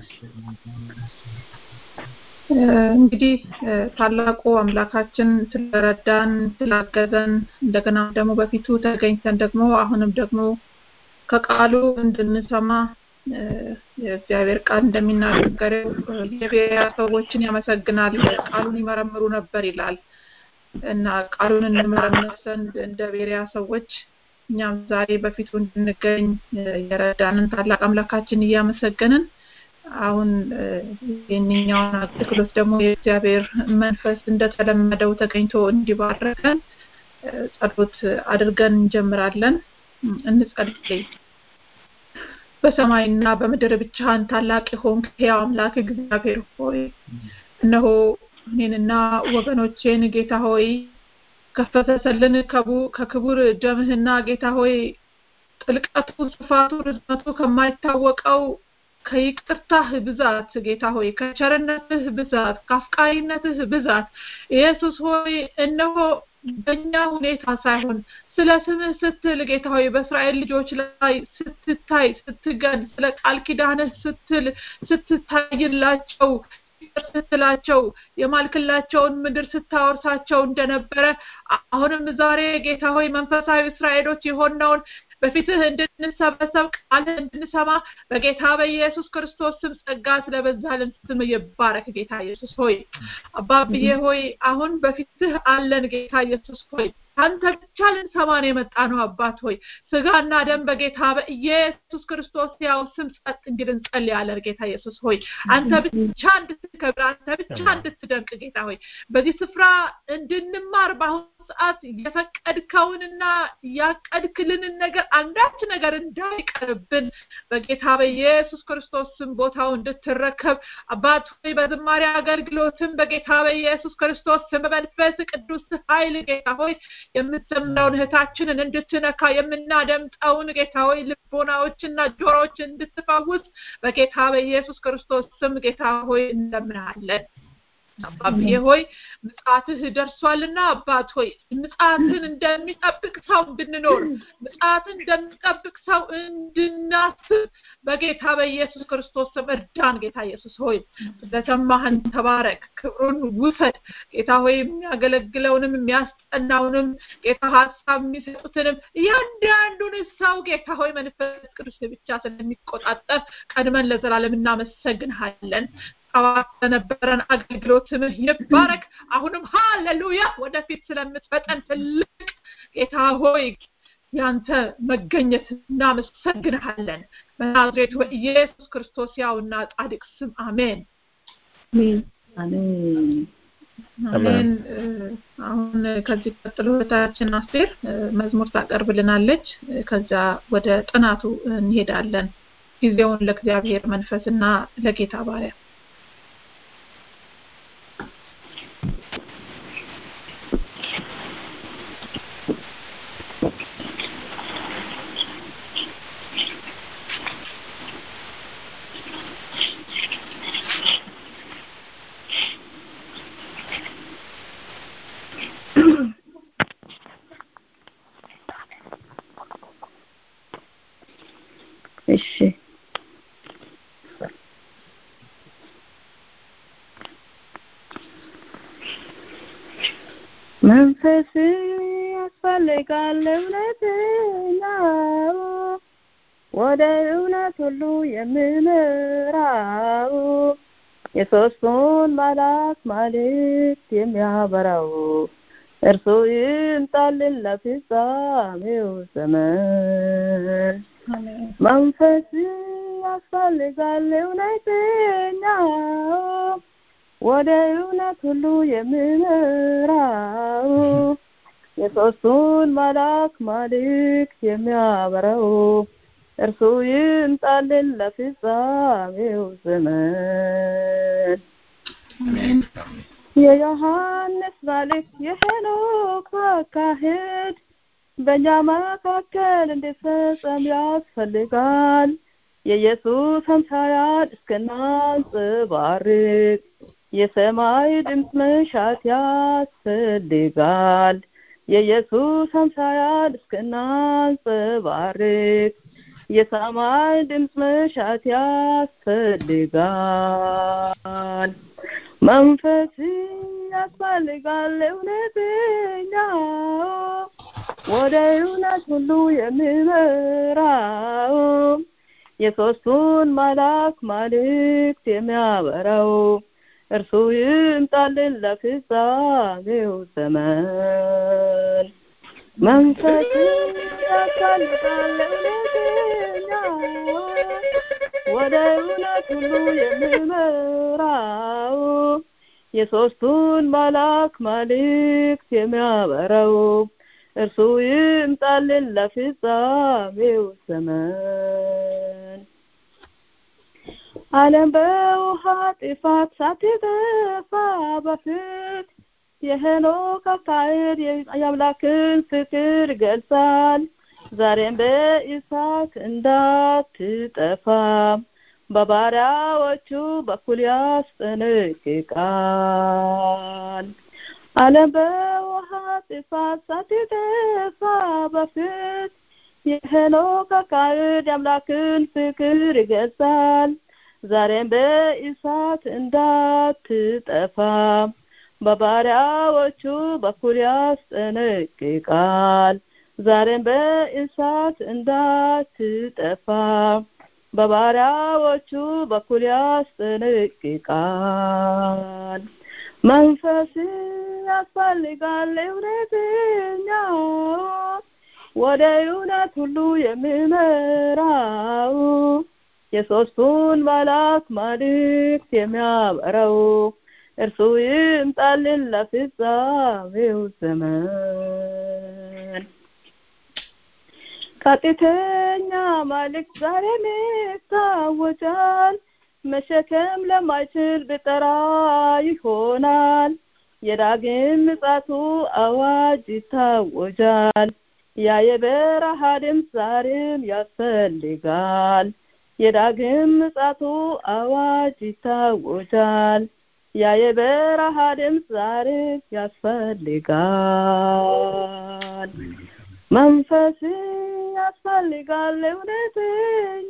እንግዲህ ታላቁ አምላካችን ስለረዳን ስላገዘን እንደገና ደግሞ በፊቱ ተገኝተን ደግሞ አሁንም ደግሞ ከቃሉ እንድንሰማ የእግዚአብሔር ቃል እንደሚናገረው የቤሪያ ሰዎችን ያመሰግናል ቃሉን ይመረምሩ ነበር ይላል እና ቃሉን እንመረምር ዘንድ እንደ ቤሪያ ሰዎች እኛም ዛሬ በፊቱ እንድንገኝ የረዳንን ታላቅ አምላካችን እያመሰገንን አሁን ይህንኛውን አገልግሎት ደግሞ የእግዚአብሔር መንፈስ እንደተለመደው ተገኝቶ እንዲባረከን ጸሎት አድርገን እንጀምራለን እንጸልይ በሰማይና በምድር ብቻህን ታላቅ የሆንክ ሕያው አምላክ እግዚአብሔር ሆይ እነሆ እኔንና ወገኖቼን ጌታ ሆይ ከፈሰሰልን ከክቡር ደምህና ጌታ ሆይ ጥልቀቱ ስፋቱ ርዝመቱ ከማይታወቀው ከይቅርታህ ብዛት ጌታ ሆይ ከቸርነትህ ብዛት ከአፍቃሪነትህ ብዛት ኢየሱስ ሆይ እነሆ በእኛ ሁኔታ ሳይሆን ስለ ስምህ ስትል ጌታ ሆይ በእስራኤል ልጆች ላይ ስትታይ ስትገን ስለ ቃል ኪዳንህ ስትል ስትታይላቸው ስትላቸው የማልክላቸውን ምድር ስታወርሳቸው እንደነበረ አሁንም ዛሬ ጌታ ሆይ መንፈሳዊ እስራኤሎች የሆነውን በፊትህ እንድንሰበሰብ ቃልህ እንድንሰማ በጌታ በኢየሱስ ክርስቶስ ስም ጸጋ ስለበዛልን ስም ይባረክ ጌታ ኢየሱስ ሆይ አባብዬ ሆይ አሁን በፊትህ አለን ጌታ ኢየሱስ ሆይ አንተ ብቻ ልንሰማን የመጣ ነው አባት ሆይ ስጋና ደም በጌታ በኢየሱስ ክርስቶስ ያው ስም ጸጥ እንዲል እንጸልያለን ጌታ ኢየሱስ ሆይ አንተ ብቻ እንድትከብር አንተ ብቻ እንድትደንቅ ጌታ ሆይ በዚህ ስፍራ እንድንማር በአሁኑ ሰዓት የፈቀድከውንና ያቀድክልንን ነገር አንዳች ነገር እንዳይቀርብን በጌታ በኢየሱስ ክርስቶስ ስም ቦታው እንድትረከብ አባት ሆይ በዝማሬ አገልግሎትም በጌታ በኢየሱስ ክርስቶስ ስም በመንፈስ ቅዱስ ኃይል ጌታ ሆይ የምትዘምረውን እህታችንን እንድትነካ የምናደምጠውን ጌታ ሆይ ልቦናዎችና ጆሮዎች እንድትፈውስ በጌታ በኢየሱስ ክርስቶስ ስም ጌታ ሆይ እንለምናለን አባብዬ ሆይ ምጽአትህ ደርሷልና አባት ሆይ ምጽአትን እንደሚጠብቅ ሰው እንድንኖር ምጽአትን እንደሚጠብቅ ሰው እንድናስብ በጌታ በኢየሱስ ክርስቶስ ስም እርዳን ጌታ ኢየሱስ ሆይ ስለሰማህን ተባረክ ክብሩን ውሰድ ጌታ ሆይ የሚያገለግለውንም የሚያስጠናውንም ጌታ ሀሳብ የሚሰጡትንም እያንዳንዱን ሰው ጌታ ሆይ መንፈስ ቅዱስ ብቻ ስለሚቆጣጠር ቀድመን ለዘላለም እናመሰግንሃለን ጠዋት ለነበረን አገልግሎት ስምህ ይባረክ አሁንም ሃሌሉያ ወደፊት ስለምትፈጠን ትልቅ ጌታ ሆይ ያንተ መገኘት እናመሰግንሃለን በናዝሬቱ በኢየሱስ ክርስቶስ ያውና ጻድቅ ስም አሜን አሜን አሁን ከዚህ ቀጥሎ እህታችን አስቴር መዝሙር ታቀርብልናለች ከዛ ወደ ጥናቱ እንሄዳለን ጊዜውን ለእግዚአብሔር መንፈስና ለጌታ ባሪያ እሺ መንፈስ ያስፈልጋል እውነተኛው ወደ እውነት ሁሉ የምመራው የሶስቱን መላክ መልእክት የሚያበራው እርሱ ይምጣልን ለፍጻሜው ዘመን መንፈስ ያስፈልጋል እውነተኛው ወደ እውነት ሁሉ የምመራው የሶስቱን መላክ መልእክት የሚያበራው እርሱ ይምጣልን ለፍጻሜው ዘመን የዮሐንስ መልእክት የሄኖክ አካሄድ በእኛ መካከል እንዲፈጸም ያስፈልጋል የኢየሱስ አምሳያን እስክናንጸባርቅ የሰማይ ድምፅ መሻት ያስፈልጋል የኢየሱስ አምሳያን እስክናንጸባርቅ የሰማይ ድምፅ መሻት ያስፈልጋል መንፈስ ያስፈልጋል እውነተኛ ወደ እውነት ሁሉ የሚመራው የሶስቱን መላክ መልእክት የሚያበራው እርሱ ይምጣልን ለፍጻሜው ዘመን መንፈስ ያስፈልጋል እውነተኛ ወደ እውነት ሁሉ የሚመራው የሶስቱን መላክ መልእክት የሚያበራው እርሱ ይምጣልን ለፍጻሜው ዘመን ዓለም በውሃ ጥፋት ሳትጠፋ በፊት የሄኖክ አካሄድ የአምላክን ፍቅር ይገልጻል ዛሬም በኢሳት እንዳትጠፋ በባሪያዎቹ በኩል ያስጠነቅቃል ዓለም በውሃ ጥፋት ሳትጠፋ በፊት የሄኖክ አካሄድ የአምላክን ፍቅር ይገልጻል ዛሬም በኢሳት እንዳትጠፋ በባሪያዎቹ በኩል ያስጠነቅቃል ዛሬም በእሳት እንዳትጠፋ በባሪያዎቹ በኩል ያስጠነቅቃል መንፈስ ያስፈልጋል እውነተኛ ወደ እውነት ሁሉ የሚመራው የሶስቱን መላክ መልእክት የሚያበረው እርሱ ይምጣልን ለፍጻሜው ዘመን ቀጥተኛ መልእክት ዛሬም ይታወጃል መሸከም ለማይችል ብጠራ ይሆናል የዳግም ምጻቱ አዋጅ ይታወጃል ያ የበረሃ ድምፅ ዛሬም ያስፈልጋል የዳግም ምጻቱ አዋጅ ይታወጃል ያ የበረሃ ድምፅ ዛሬ ያስፈልጋል መንፈስ ያስፈልጋል እውነተኛ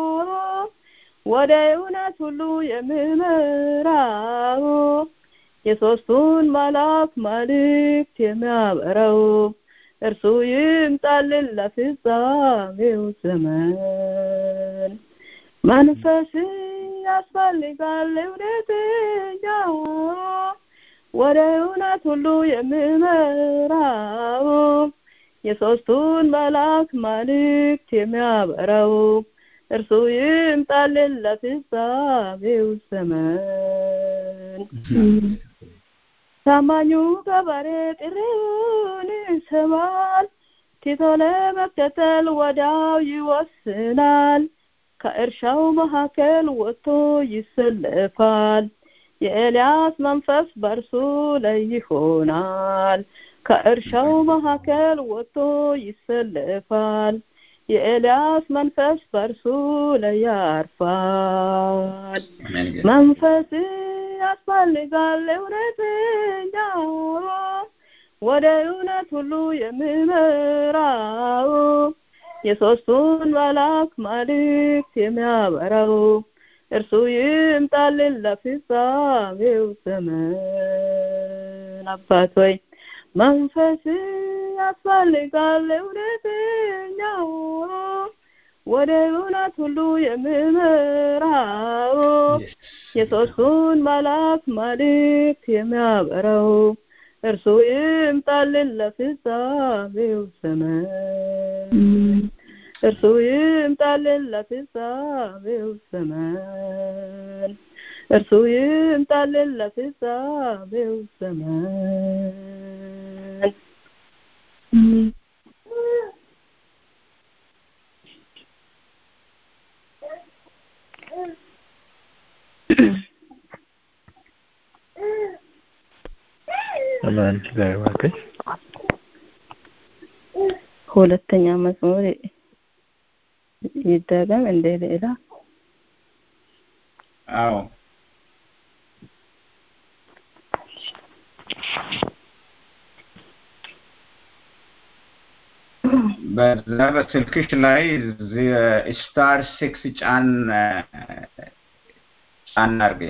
ወደ እውነት ሁሉ የሚመራው የሶስቱን መላክ መልእክት የሚያበረው እርሱ ይምጣልን ለፍጻሜው ዘመን መንፈስ ያስፈልጋል እውነተኛ ወደ እውነት ሁሉ የሚመራው የሶስቱን መላክ መልእክት የሚያበራው እርሱ ይምጣልን ለፍጻሜው ዘመን ታማኙ ገበሬ ጥሪውን ይሰማል ቲቶ ለመከተል ወዲያው ይወስናል ከእርሻው መካከል ወጥቶ ይሰለፋል የኤልያስ መንፈስ በእርሱ ላይ ይሆናል ከእርሻው መካከል ወጥቶ ይሰለፋል የኤልያስ መንፈስ በእርሱ ላይ ያርፋል መንፈስ ያስፈልጋል እውነተኛ ወደ እውነት ሁሉ የሚመራው የሶስቱን መላክ መልእክት የሚያበራው እርሱ ይምጣልን ለፍጻሜው ዘመን አባት ሆይ መንፈስ ያስፈልጋል እውነተኛ ወደ እውነት ሁሉ የሚመራው የሶስቱን መላክ መልእክት የሚያበራው እርሱ ይምጣልን ለፍጻሜው ዘመን እርሱ ይምጣልን ለፍጻሜው ዘመን እርሱ ይምጣልን ለፍጻሜው ዘመን አሜን። እግዚአብሔር ይባርክሽ። ሁለተኛ መዝሙር ይደገም እንደ ሌላ አዎ በዛ በስልክሽ ላይ ስታር ሲክስ ጫን ጫን አርጌ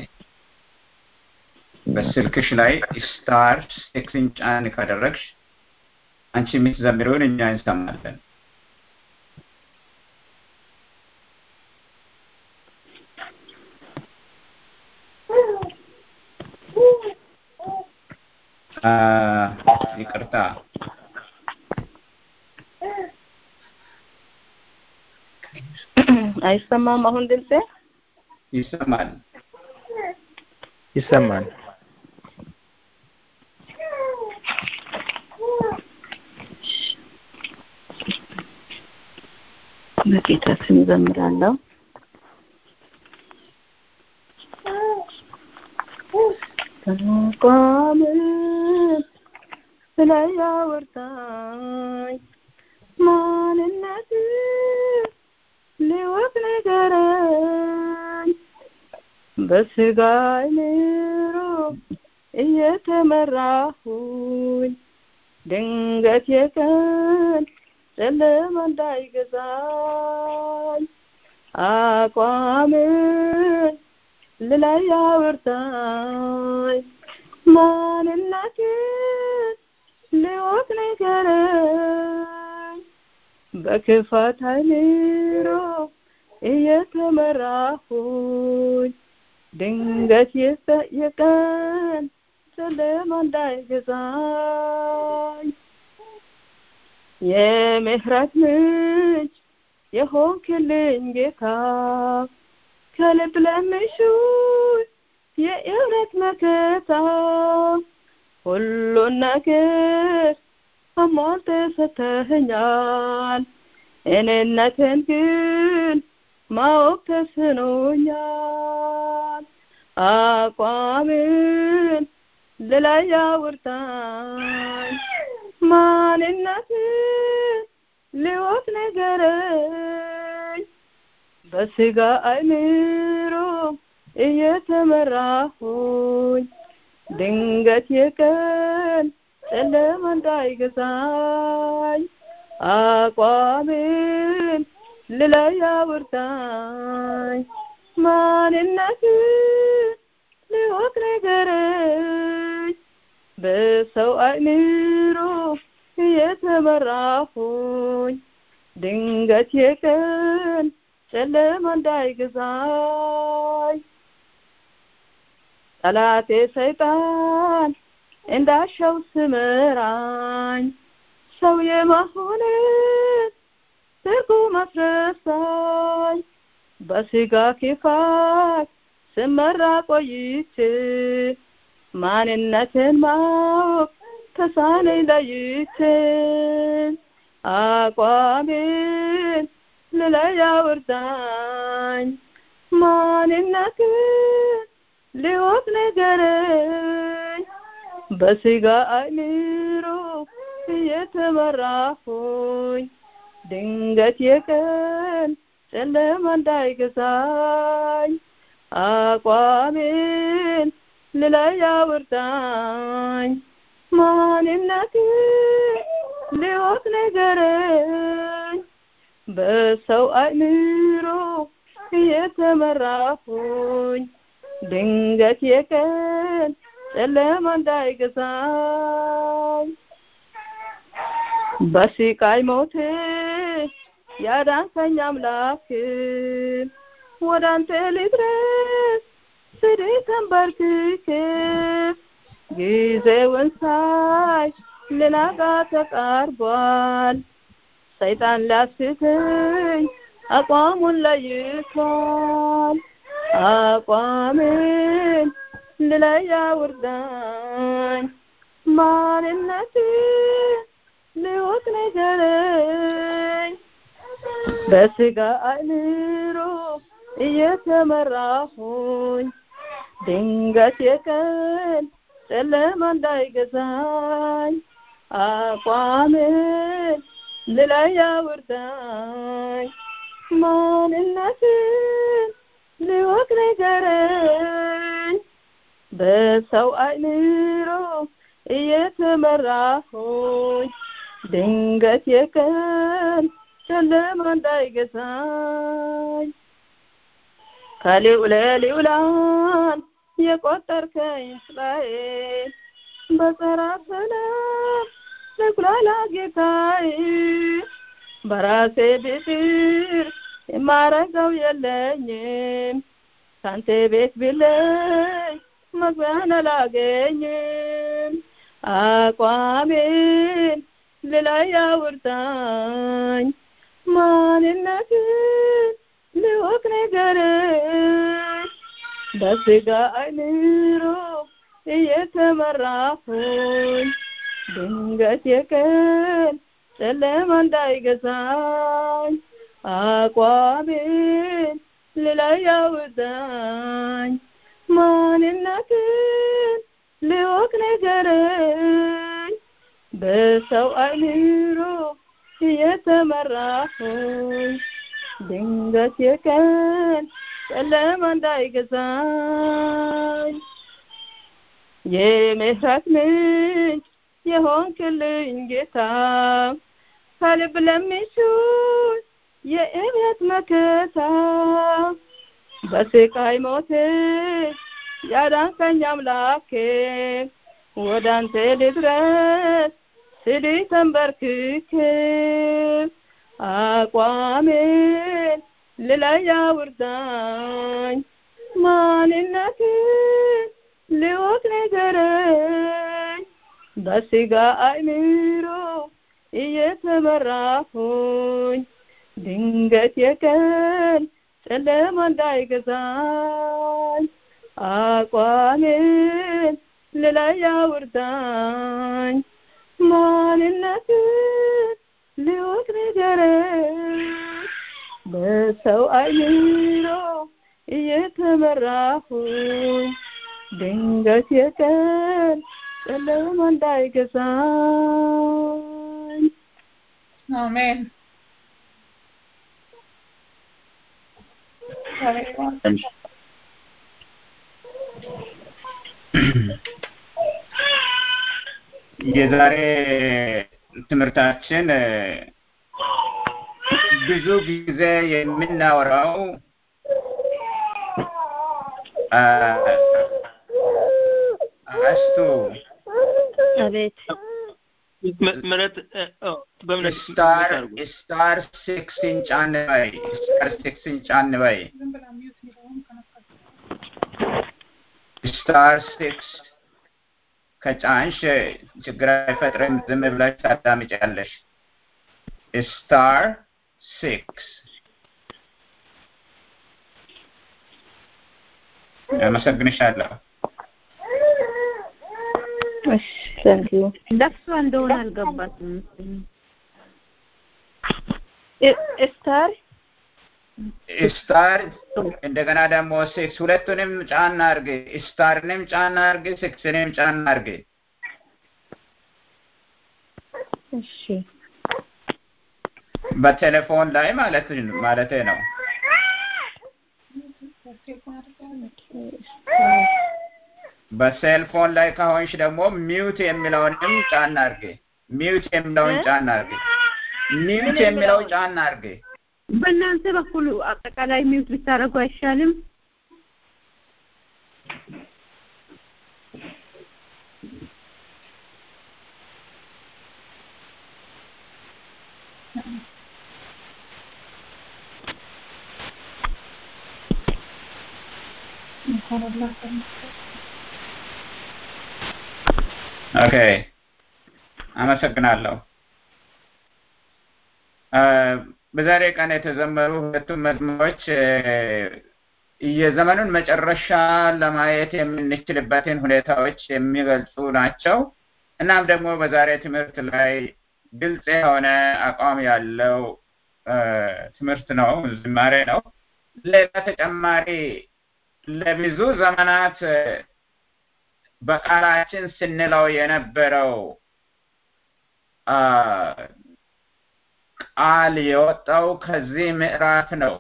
በስልክሽ ላይ ስታር ሲክስን ጫን ካደረግሽ አንቺ የምትዘምሪውን እኛ እንሰማለን። ይቅርታ አይሰማም አሁን ድምጼ ይሰማል። ይሰማል። በጌታ ስም እዘምራለሁ። ተቋምን ላይ አውርታኝ ማንነት ሊወቅ ንገረኝ በስጋ አይምሮ እየተመራሁኝ ድንገት የቀን ጨለማ እንዳይገዛኝ አቋምን ልላይ አውርታኝ ማንነትን ሊወቅ ንገረኝ በክፋት አይምሮ እየተመራሁኝ ድንገት የቀን ጨለማ እንዳይገዛኝ የምህረት ምንጭ የሆንክልኝ ጌታ ከልብ ለምሹት የእውነት መከታ ሁሉን ነገር አሟልተህ ሰጥተኸኛል። እኔነትን ግን ማወቅ ተስኖኛል። አቋምን ልላይ አውርታኝ ማንነትን ሊወቅ ንገረኝ በስጋ አይምሮ እየተመራሁኝ ድንገት የቀን ጨለማ እንዳይገዛኝ አቋምን ልላይ አውርታኝ ማንነትን ሊወቅ ንገረኝ በሰው አይምሮ እየተመራሁኝ ድንገት የቀን ጨለማ እንዳይገዛኝ ጠላቴ ሰይጣን እንዳሻው ስመራኝ ሰው የመሆንን ትርጉም አስረሳኝ በስጋ ክፋት ስመራ ቆይቼ ማንነትን ማወቅ ተሳነኝ ለይቼ አቋሜን ልላይ አውርዳኝ ማንነትን ሊወቅ ንገረኝ በስጋ አይምሮ እየተመራሁኝ ድንገት የቀን ጨለማ እንዳይገዛኝ አቋሜን ልላይ አውርዳኝ ማንነትን ሊወቅ ንገረኝ በሰው አይምሮ እየተመራሁኝ ድንገት የቀን ጨለማ እንዳይገዛኝ በስቃይ ሞቴ ያዳንከኝ አምላክ ወደ አንተ ልድረስ ስድ ተንበርክኬ ጊዜውን ሳይ ልናጋ ተቃርቧል ሰይጣን ሊያስትኝ አቋሙን ለይቷል አቋምን ልለይ አውርዳኝ ማንነትን ሊወቅ ንገረኝ በስጋ አይምሮ እየተመራሁኝ ድንገት የቀን ጨለማ እንዳይገዛኝ አቋምን ልላይ አውርዳኝ ማንነትን ሊወቅ ንገረኝ በሰው አይምሮ እየተመራሁኝ ድንገት የቀን ጨለማ እንዳይገዛኝ ከልዑለ ልዑላን የቆጠርከኝ እስራኤል በጸራ ሰላም ልጉላላ ጌታዬ በራሴ ብጥር የማረገው የለኝም ካንተ ቤት ብለኝ መግቢያን አላገኝም አቋሜን ልላይ አውርታኝ ማንነትን ልወቅ ነገርን በስጋ አይምሮ እየተመራሁኝ ድንገት የቀን ጨለማ እንዳይገዛኝ አቋሜን ልላይ አውርታኝ ማንነትን ልወቅ ነገርን በሰው አይምሮ እየተመራሁኝ ድንገት የቀን ጨለማ እንዳይገዛኝ የምህረት ምንጭ የሆንክልኝ ጌታ ከልብ ለሚሹኝ የእምነት መከታ በስቃይ ሞቴ ያዳንከኝ አምላኬ ወደ አንተ ልድረስ ስል ተንበርክኬ አቋሜን ልላይ አውርዳኝ ማንነትን ልወቅ ንገረኝ በስጋ አእምሮ እየተመራሁኝ ድንገት የቀን ጨለማ እንዳይገዛኝ አቋሜን ልላይ አውርዳኝ ማንነትን ልወቅ ንገረኝ በሰው አይምሮ እየተመራሁኝ ድንገት የቀን ጨለማ እንዳይገዛኝ አሜን የዛሬ ትምህርታችን ብዙ ጊዜ የምናወራው አስቱ አቤት ምረት በእምነት ስታር ስታር ሲክስን ጫን በይ ስታር ሲክስን ጫን በይ ስታር ሲክስ ከጫንሽ ችግር አይፈጥርም ዝም ብለሽ ታዳምጫለሽ ስታር ሲክስ አመሰግንሻለሁ እሺ ታንክ ዩ ደርሷ እንደሆነ አልገባትም። ስታር ስታር እንደገና ደግሞ ሲክስ ሁለቱንም ጫና አርግ ስታርንም ጫና አርግ ሲክስንም ጫና አርግ እሺ በቴሌፎን ላይ ማለት ማለቴ ነው በሴልፎን ላይ ከሆንሽ ደግሞ ሚውት የሚለውንም ጫና አርግ ሚውት የሚለውን ጫና አርግ ሚውት የሚለው ጫና አርግ በእናንተ በኩል አጠቃላይ ሚውት ብታደርጉ አይሻልም? ኦኬ አመሰግናለሁ በዛሬ ቀን የተዘመሩ ሁለቱም መዝሙሮች የዘመኑን መጨረሻ ለማየት የምንችልበትን ሁኔታዎች የሚገልጹ ናቸው እናም ደግሞ በዛሬ ትምህርት ላይ ግልጽ የሆነ አቋም ያለው ትምህርት ነው ዝማሬ ነው ሌላ ተጨማሪ ለብዙ ዘመናት በቃላችን ስንለው የነበረው ቃል የወጣው ከዚህ ምዕራፍ ነው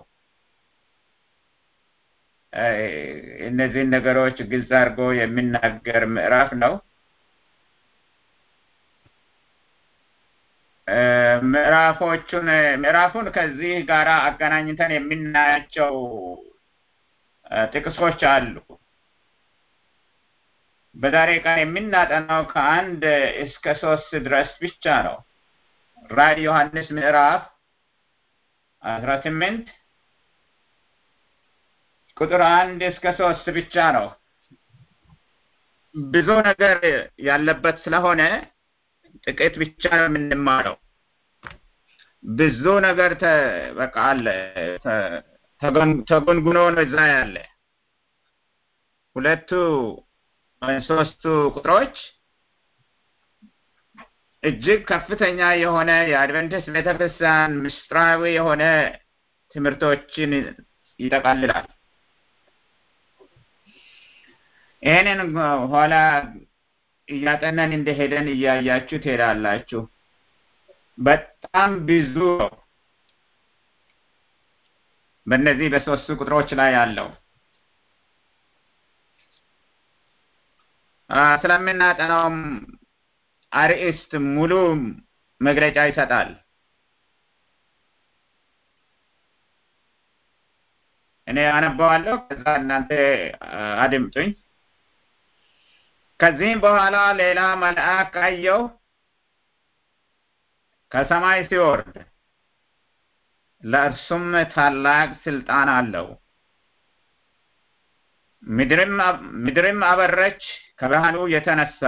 እነዚህን ነገሮች ግልጽ አድርጎ የሚናገር ምዕራፍ ነው ምዕራፎቹን ምዕራፉን ከዚህ ጋር አገናኝተን የምናያቸው ጥቅሶች አሉ። በዛሬ ቀን የምናጠናው ከአንድ እስከ ሶስት ድረስ ብቻ ነው። ራዕይ ዮሐንስ ምዕራፍ አስራ ስምንት ቁጥር አንድ እስከ ሶስት ብቻ ነው። ብዙ ነገር ያለበት ስለሆነ ጥቂት ብቻ ነው የምንማረው። ብዙ ነገር በቃ አለ ተጎንጉኖ ነው እዛ ያለ ሁለቱ ሶስቱ ቁጥሮች እጅግ ከፍተኛ የሆነ የአድቨንቲስት ቤተክርስቲያን ምስጢራዊ የሆነ ትምህርቶችን ይጠቃልላል። ይህንን ኋላ እያጠናን እንደሄደን እያያችሁ ትሄዳላችሁ። በጣም ብዙ ነው በእነዚህ በሶስቱ ቁጥሮች ላይ ያለው ስለምናጠናውም አርዕስት ሙሉ መግለጫ ይሰጣል። እኔ አነባዋለሁ፣ ከዛ እናንተ አድምጡኝ። ከዚህም በኋላ ሌላ መልአክ አየሁ ከሰማይ ሲወርድ ለእርሱም ታላቅ ስልጣን አለው። ምድርም አበረች ከብርሃኑ የተነሳ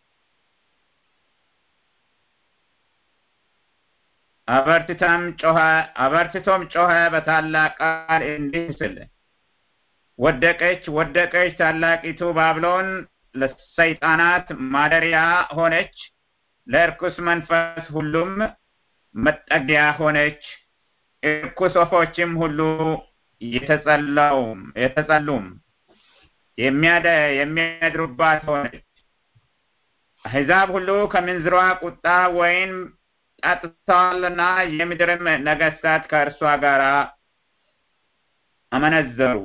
አበርትቶም ጮኸ አበርትቶም ጮኸ በታላቅ ቃል እንዲህ ሲል ወደቀች ወደቀች ታላቂቱ ባቢሎን ለሰይጣናት ማደሪያ ሆነች፣ ለእርኩስ መንፈስ ሁሉም መጠጊያ ሆነች። እርኩስ ወፎችም ሁሉ የተጸላውም የተጸሉም የሚያድሩባት ሆነች። አሕዛብ ሁሉ ከምንዝሯ ቁጣ ወይን ጠጥተዋልና የምድርም ነገስታት ከእርሷ ጋር አመነዘሩ።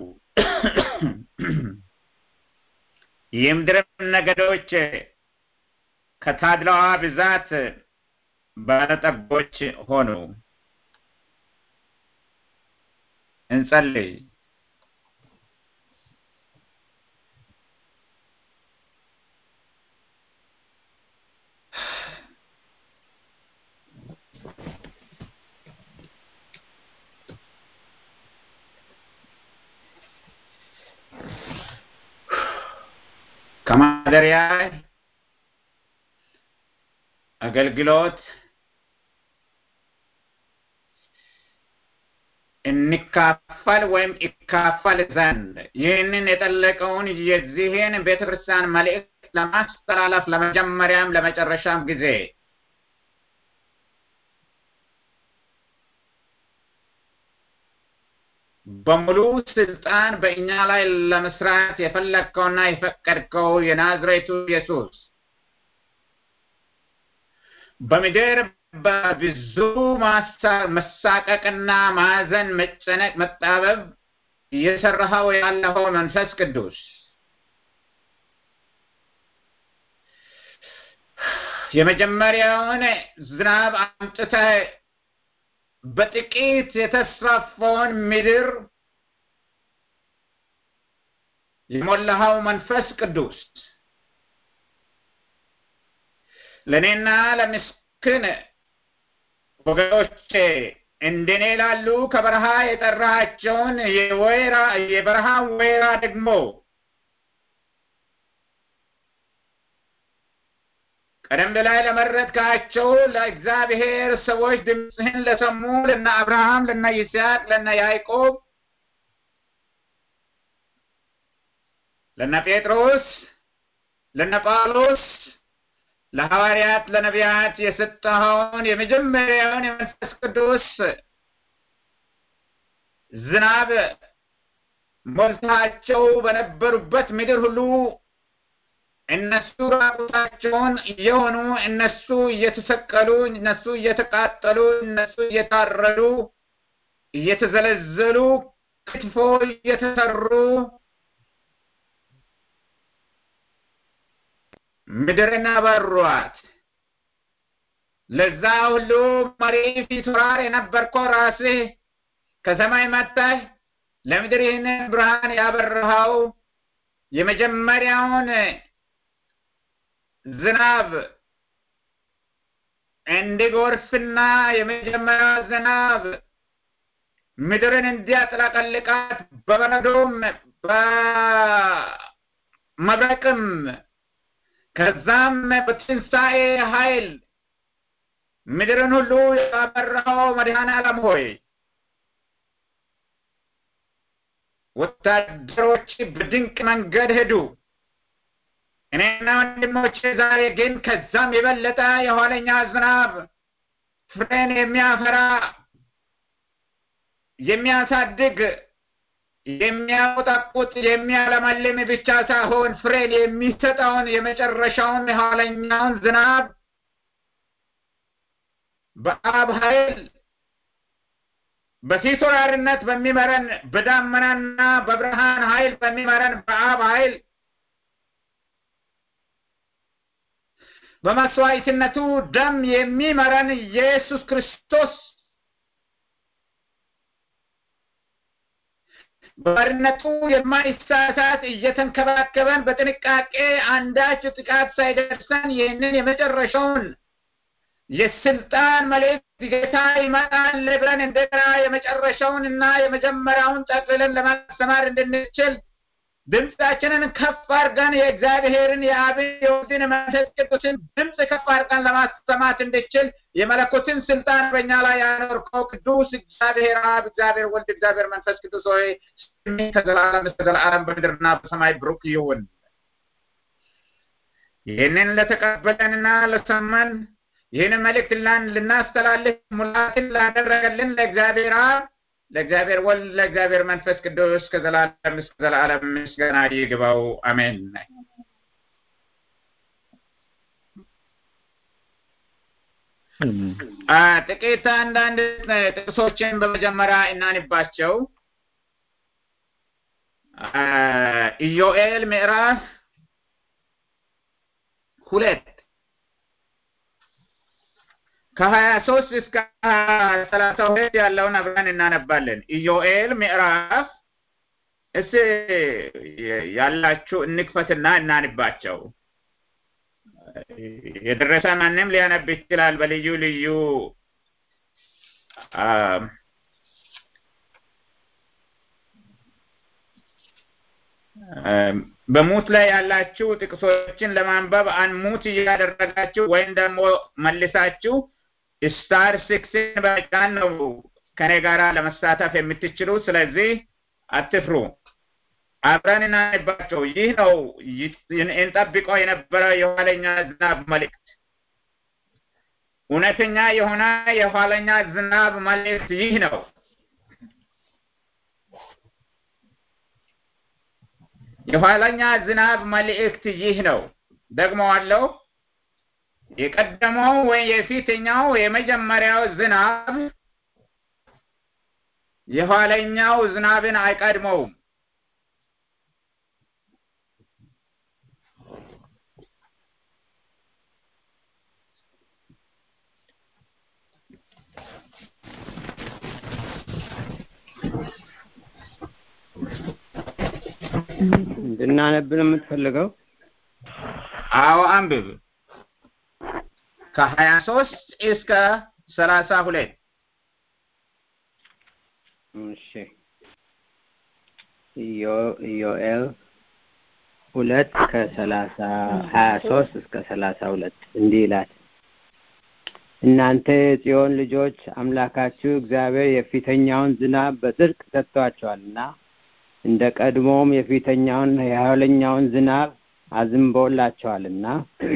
የምድርም ነገዶች ከታድላዋ ብዛት ባለጠጎች ሆኑ። እንጸልይ። ከማደሪያ አገልግሎት እንካፈል ወይም ይካፈል ዘንድ ይህንን የጠለቀውን የዚህን ቤተ ክርስቲያን መልእክት ለማስተላለፍ ለመጀመሪያም ለመጨረሻም ጊዜ በሙሉ ስልጣን በእኛ ላይ ለመስራት የፈለግከውና የፈቀድከው የናዝሬቱ ኢየሱስ በምድር በብዙ መሳቀቅና ማዘን፣ መጨነቅ፣ መጣበብ እየሰራኸው ያለኸው መንፈስ ቅዱስ የመጀመሪያውን ዝናብ አምጥተህ በጥቂት የተስፋፋውን ምድር የሞላኸው መንፈስ ቅዱስ ለእኔና ለምስክን ወገኖቼ እንደኔ ላሉ ከበረሃ የጠራቸውን የወይራ የበረሃ ወይራ ደግሞ ቀደም ላይ ለመረጥካቸው ለእግዚአብሔር ሰዎች ድምፅህን ለሰሙ ለነ አብርሃም፣ ለነ ይስሐቅ፣ ለነ ያዕቆብ፣ ለነ ጴጥሮስ፣ ለነ ጳውሎስ፣ ለሐዋርያት፣ ለነቢያት የሰጠኸውን የመጀመሪያውን የመንፈስ ቅዱስ ዝናብ ሞልታቸው በነበሩበት ምድር ሁሉ እነሱ ራቁታቸውን እየሆኑ እነሱ እየተሰቀሉ እነሱ እየተቃጠሉ እነሱ እየታረዱ እየተዘለዘሉ ክትፎ እየተሰሩ ምድርን አበሯት። ለዛ ሁሉ መሪ ፊት ወራር የነበርከው ራስህ ከሰማይ መጥተህ ለምድር ይህንን ብርሃን ያበረኸው የመጀመሪያውን ዝናብ እንዲጎርፍና የመጀመሪያ ዝናብ ምድርን እንዲያጥለቀልቃት በበረዶም በመብረቅም ከዛም በትንሣኤ ኃይል ምድርን ሁሉ ያበራኸው መድኃኔ ዓለም ሆይ ወታደሮች በድንቅ መንገድ ሄዱ። እኔና ወንድሞቼ ዛሬ ግን ከዛም የበለጠ የኋለኛ ዝናብ ፍሬን የሚያፈራ የሚያሳድግ የሚያቆጠቁጥ የሚያለመልም ብቻ ሳይሆን ፍሬን የሚሰጠውን የመጨረሻውን የኋለኛውን ዝናብ በአብ ኃይል በፊት ወራሪነት በሚመረን በዳመናና በብርሃን ኃይል በሚመረን በአብ ኃይል በመስዋዕትነቱ ደም የሚመረን ኢየሱስ ክርስቶስ ባርነቱ የማይሳሳት እየተንከባከበን በጥንቃቄ አንዳች ጥቃት ሳይደርሰን ይህንን የመጨረሻውን የስልጣን መልእክት ጌታ ይመጣል ብለን እንደገና የመጨረሻውን እና የመጀመሪያውን ጠቅልለን ለማስተማር እንድንችል ድምፃችንን ከፍ አድርገን የእግዚአብሔርን የአብን የወልድን መንፈስ ቅዱስን ድምፅ ከፍ አድርገን ለማሰማት እንድችል የመለኮትን ስልጣን በእኛ ላይ ያኖርከው ቅዱስ እግዚአብሔር አብ፣ እግዚአብሔር ወልድ፣ እግዚአብሔር መንፈስ ቅዱስ ሆይ ስምህ ከዘላለም እስከ ዘላለም በምድርና በሰማይ ብሩክ ይሁን። ይህንን ለተቀበለንና ለሰማን ይህንን መልእክት ልናስተላልፍ ሙላትን ላደረገልን ለእግዚአብሔር አብ ለእግዚአብሔር ወልድ ለእግዚአብሔር መንፈስ ቅዱስ ከዘላለም እስከ ዘላለም ምስጋና ይግባው። አሜን። ጥቂት አንዳንድ ጥቅሶችን በመጀመሪያ እናንባቸው። ኢዮኤል ምዕራፍ ሁለት ከሀያ ሶስት እስከ ሰላሳ ሁለት ያለውን አብረን እናነባለን። ኢዮኤል ምዕራፍ እስ ያላችሁ እንክፈትና እናንባቸው። የደረሰ ማንም ሊያነብ ይችላል። በልዩ ልዩ በሙት ላይ ያላችሁ ጥቅሶችን ለማንበብ አንሙት እያደረጋችሁ ወይም ደግሞ መልሳችሁ ስታር ሲክስን በመጫን ነው ከኔ ጋራ ለመሳተፍ የምትችሉ። ስለዚህ አትፍሩ፣ አብረን እናነባቸው። ይህ ነው እንጠብቀው የነበረ የኋለኛ ዝናብ መልእክት። እውነተኛ የሆነ የኋለኛ ዝናብ መልእክት ይህ ነው። የኋለኛ ዝናብ መልእክት ይህ ነው። ደግሞ አለው የቀደመው ወይ የፊተኛው የመጀመሪያው ዝናብ የኋለኛው ዝናብን አይቀድመውም። እንድናነብ ነው የምትፈልገው? አዎ አንብብ። ከሀያ ሶስት እስከ ሰላሳ ሁለት እሺ ኢዮኤል ሁለት ከሰላሳ ሀያ ሶስት እስከ ሰላሳ ሁለት እንዲህ ይላል። እናንተ የጽዮን ልጆች አምላካችሁ እግዚአብሔር የፊተኛውን ዝናብ በጽድቅ ሰጥቷቸዋልና እንደ ቀድሞም የፊተኛውን የኋለኛውን ዝናብ አዝንቦላቸዋልና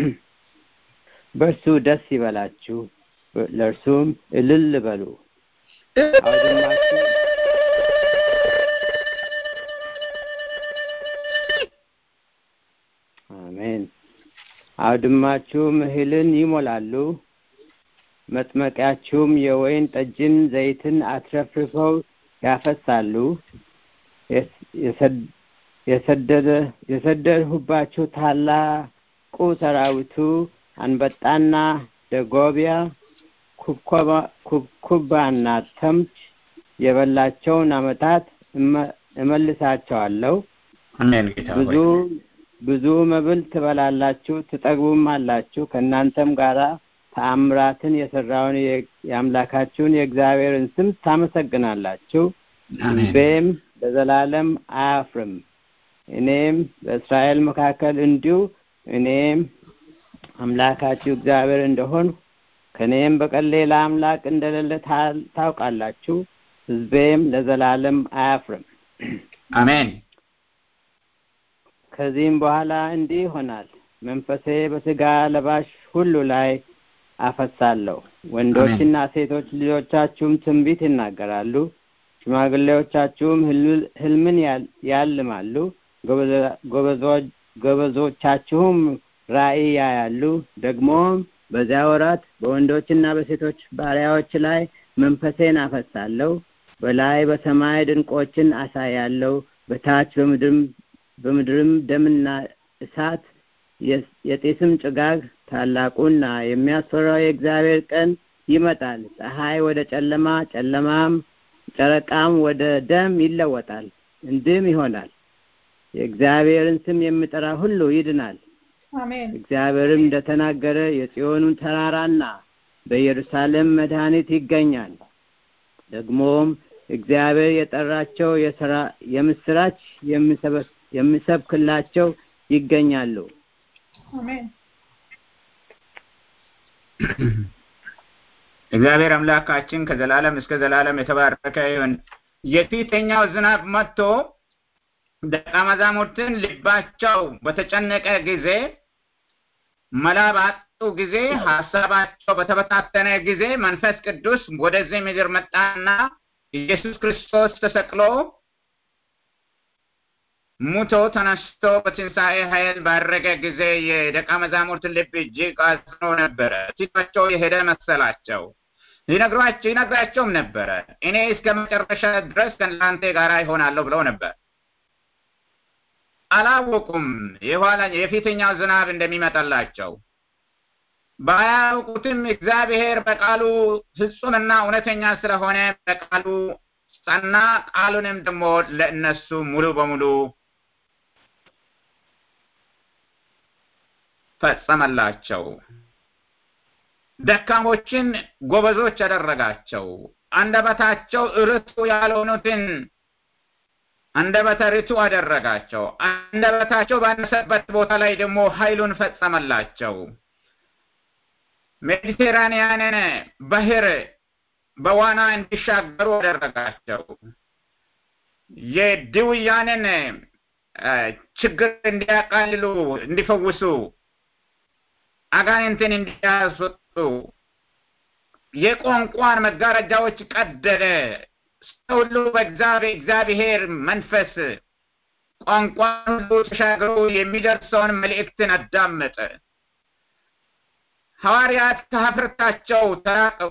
በእርሱ ደስ ይበላችሁ፣ ለእርሱም እልል በሉ። አውድማችሁ አሜን። አውድማችሁም እህልን ይሞላሉ፣ መጥመቂያችሁም የወይን ጠጅን ዘይትን አትረፍርፈው ያፈሳሉ። የሰደድሁባችሁ ታላቁ ሰራዊቱ አንበጣና ደጎቢያ ኩብኩባና ተምች የበላቸውን ዓመታት እመልሳቸዋለሁ። አሜን ጌታ ብዙ ብዙ መብል ትበላላችሁ፣ ትጠግቡም አላችሁ። ከእናንተም ጋር ተአምራትን የሰራውን የአምላካችሁን የእግዚአብሔርን ስም ታመሰግናላችሁ። ሕዝቤም ለዘላለም አያፍርም። እኔም በእስራኤል መካከል እንዲሁ እኔም አምላካችሁ እግዚአብሔር እንደሆንሁ ከእኔም በቀር ሌላ አምላክ እንደሌለ ታውቃላችሁ። ሕዝቤም ለዘላለም አያፍርም። አሜን። ከዚህም በኋላ እንዲህ ይሆናል፣ መንፈሴ በሥጋ ለባሽ ሁሉ ላይ አፈሳለሁ። ወንዶችና ሴቶች ልጆቻችሁም ትንቢት ይናገራሉ፣ ሽማግሌዎቻችሁም ሕልምን ያልማሉ፣ ጎበዞቻችሁም ራእይ ያያሉ። ደግሞም በዚያ ወራት በወንዶችና በሴቶች ባሪያዎች ላይ መንፈሴን አፈሳለሁ። በላይ በሰማይ ድንቆችን አሳያለሁ፣ በታች በምድርም በምድርም ደምና እሳት የጢስም ጭጋግ ታላቁና የሚያስፈራው የእግዚአብሔር ቀን ይመጣል። ፀሐይ ወደ ጨለማ፣ ጨለማም ጨረቃም ወደ ደም ይለወጣል። እንዲህም ይሆናል የእግዚአብሔርን ስም የሚጠራ ሁሉ ይድናል። አሜን እግዚአብሔርም እንደተናገረ የጽዮኑን ተራራና በኢየሩሳሌም መድኃኒት ይገኛል። ደግሞም እግዚአብሔር የጠራቸው የሥራ የምስራች የሚሰብክላቸው ይገኛሉ። አሜን እግዚአብሔር አምላካችን ከዘላለም እስከ ዘላለም የተባረከ ይሁን። የፊተኛው ዝናብ መጥቶ ደቀ መዛሙርትን ልባቸው በተጨነቀ ጊዜ መላ ባጡ ጊዜ ሀሳባቸው በተበታተነ ጊዜ መንፈስ ቅዱስ ወደዚህ ምድር መጣና ኢየሱስ ክርስቶስ ተሰቅሎ ሙቶ ተነስቶ በትንሣኤ ኃይል ባረገ ጊዜ የደቀ መዛሙርትን ልብ እጅግ አዝኖ ነበረ። ፊታቸው የሄደ መሰላቸው። ሊነግሯቸው ይነግራቸውም ነበረ። እኔ እስከ መጨረሻ ድረስ ከእናንተ ጋር ይሆናለሁ ብለው ነበር። አላወቁም የኋላ የፊተኛው ዝናብ እንደሚመጣላቸው። ባያውቁትም እግዚአብሔር በቃሉ ፍጹምና እውነተኛ ስለሆነ በቃሉ ጸና። ቃሉንም ደግሞ ለእነሱ ሙሉ በሙሉ ፈጸመላቸው። ደካሞችን ጎበዞች ያደረጋቸው፣ አንደበታቸው ርቱ ያልሆኑትን አንደበተ ርቱዕ አደረጋቸው። አንደበታቸው ባነሰበት ቦታ ላይ ደግሞ ኃይሉን ፈጸመላቸው። ሜዲቴራንያንን ባህር በዋና እንዲሻገሩ አደረጋቸው። የድውያንን ችግር እንዲያቃልሉ፣ እንዲፈውሱ፣ አጋንንትን እንዲያስወጡ የቋንቋን መጋረጃዎች ቀደደ። ሰው ሁሉ በእግዚአብሔር እግዚአብሔር መንፈስ ቋንቋን ሁሉ ተሻግሮ የሚደርሰውን መልእክትን አዳመጠ። ሐዋርያት ከሀፍረታቸው ተራቀቁ፣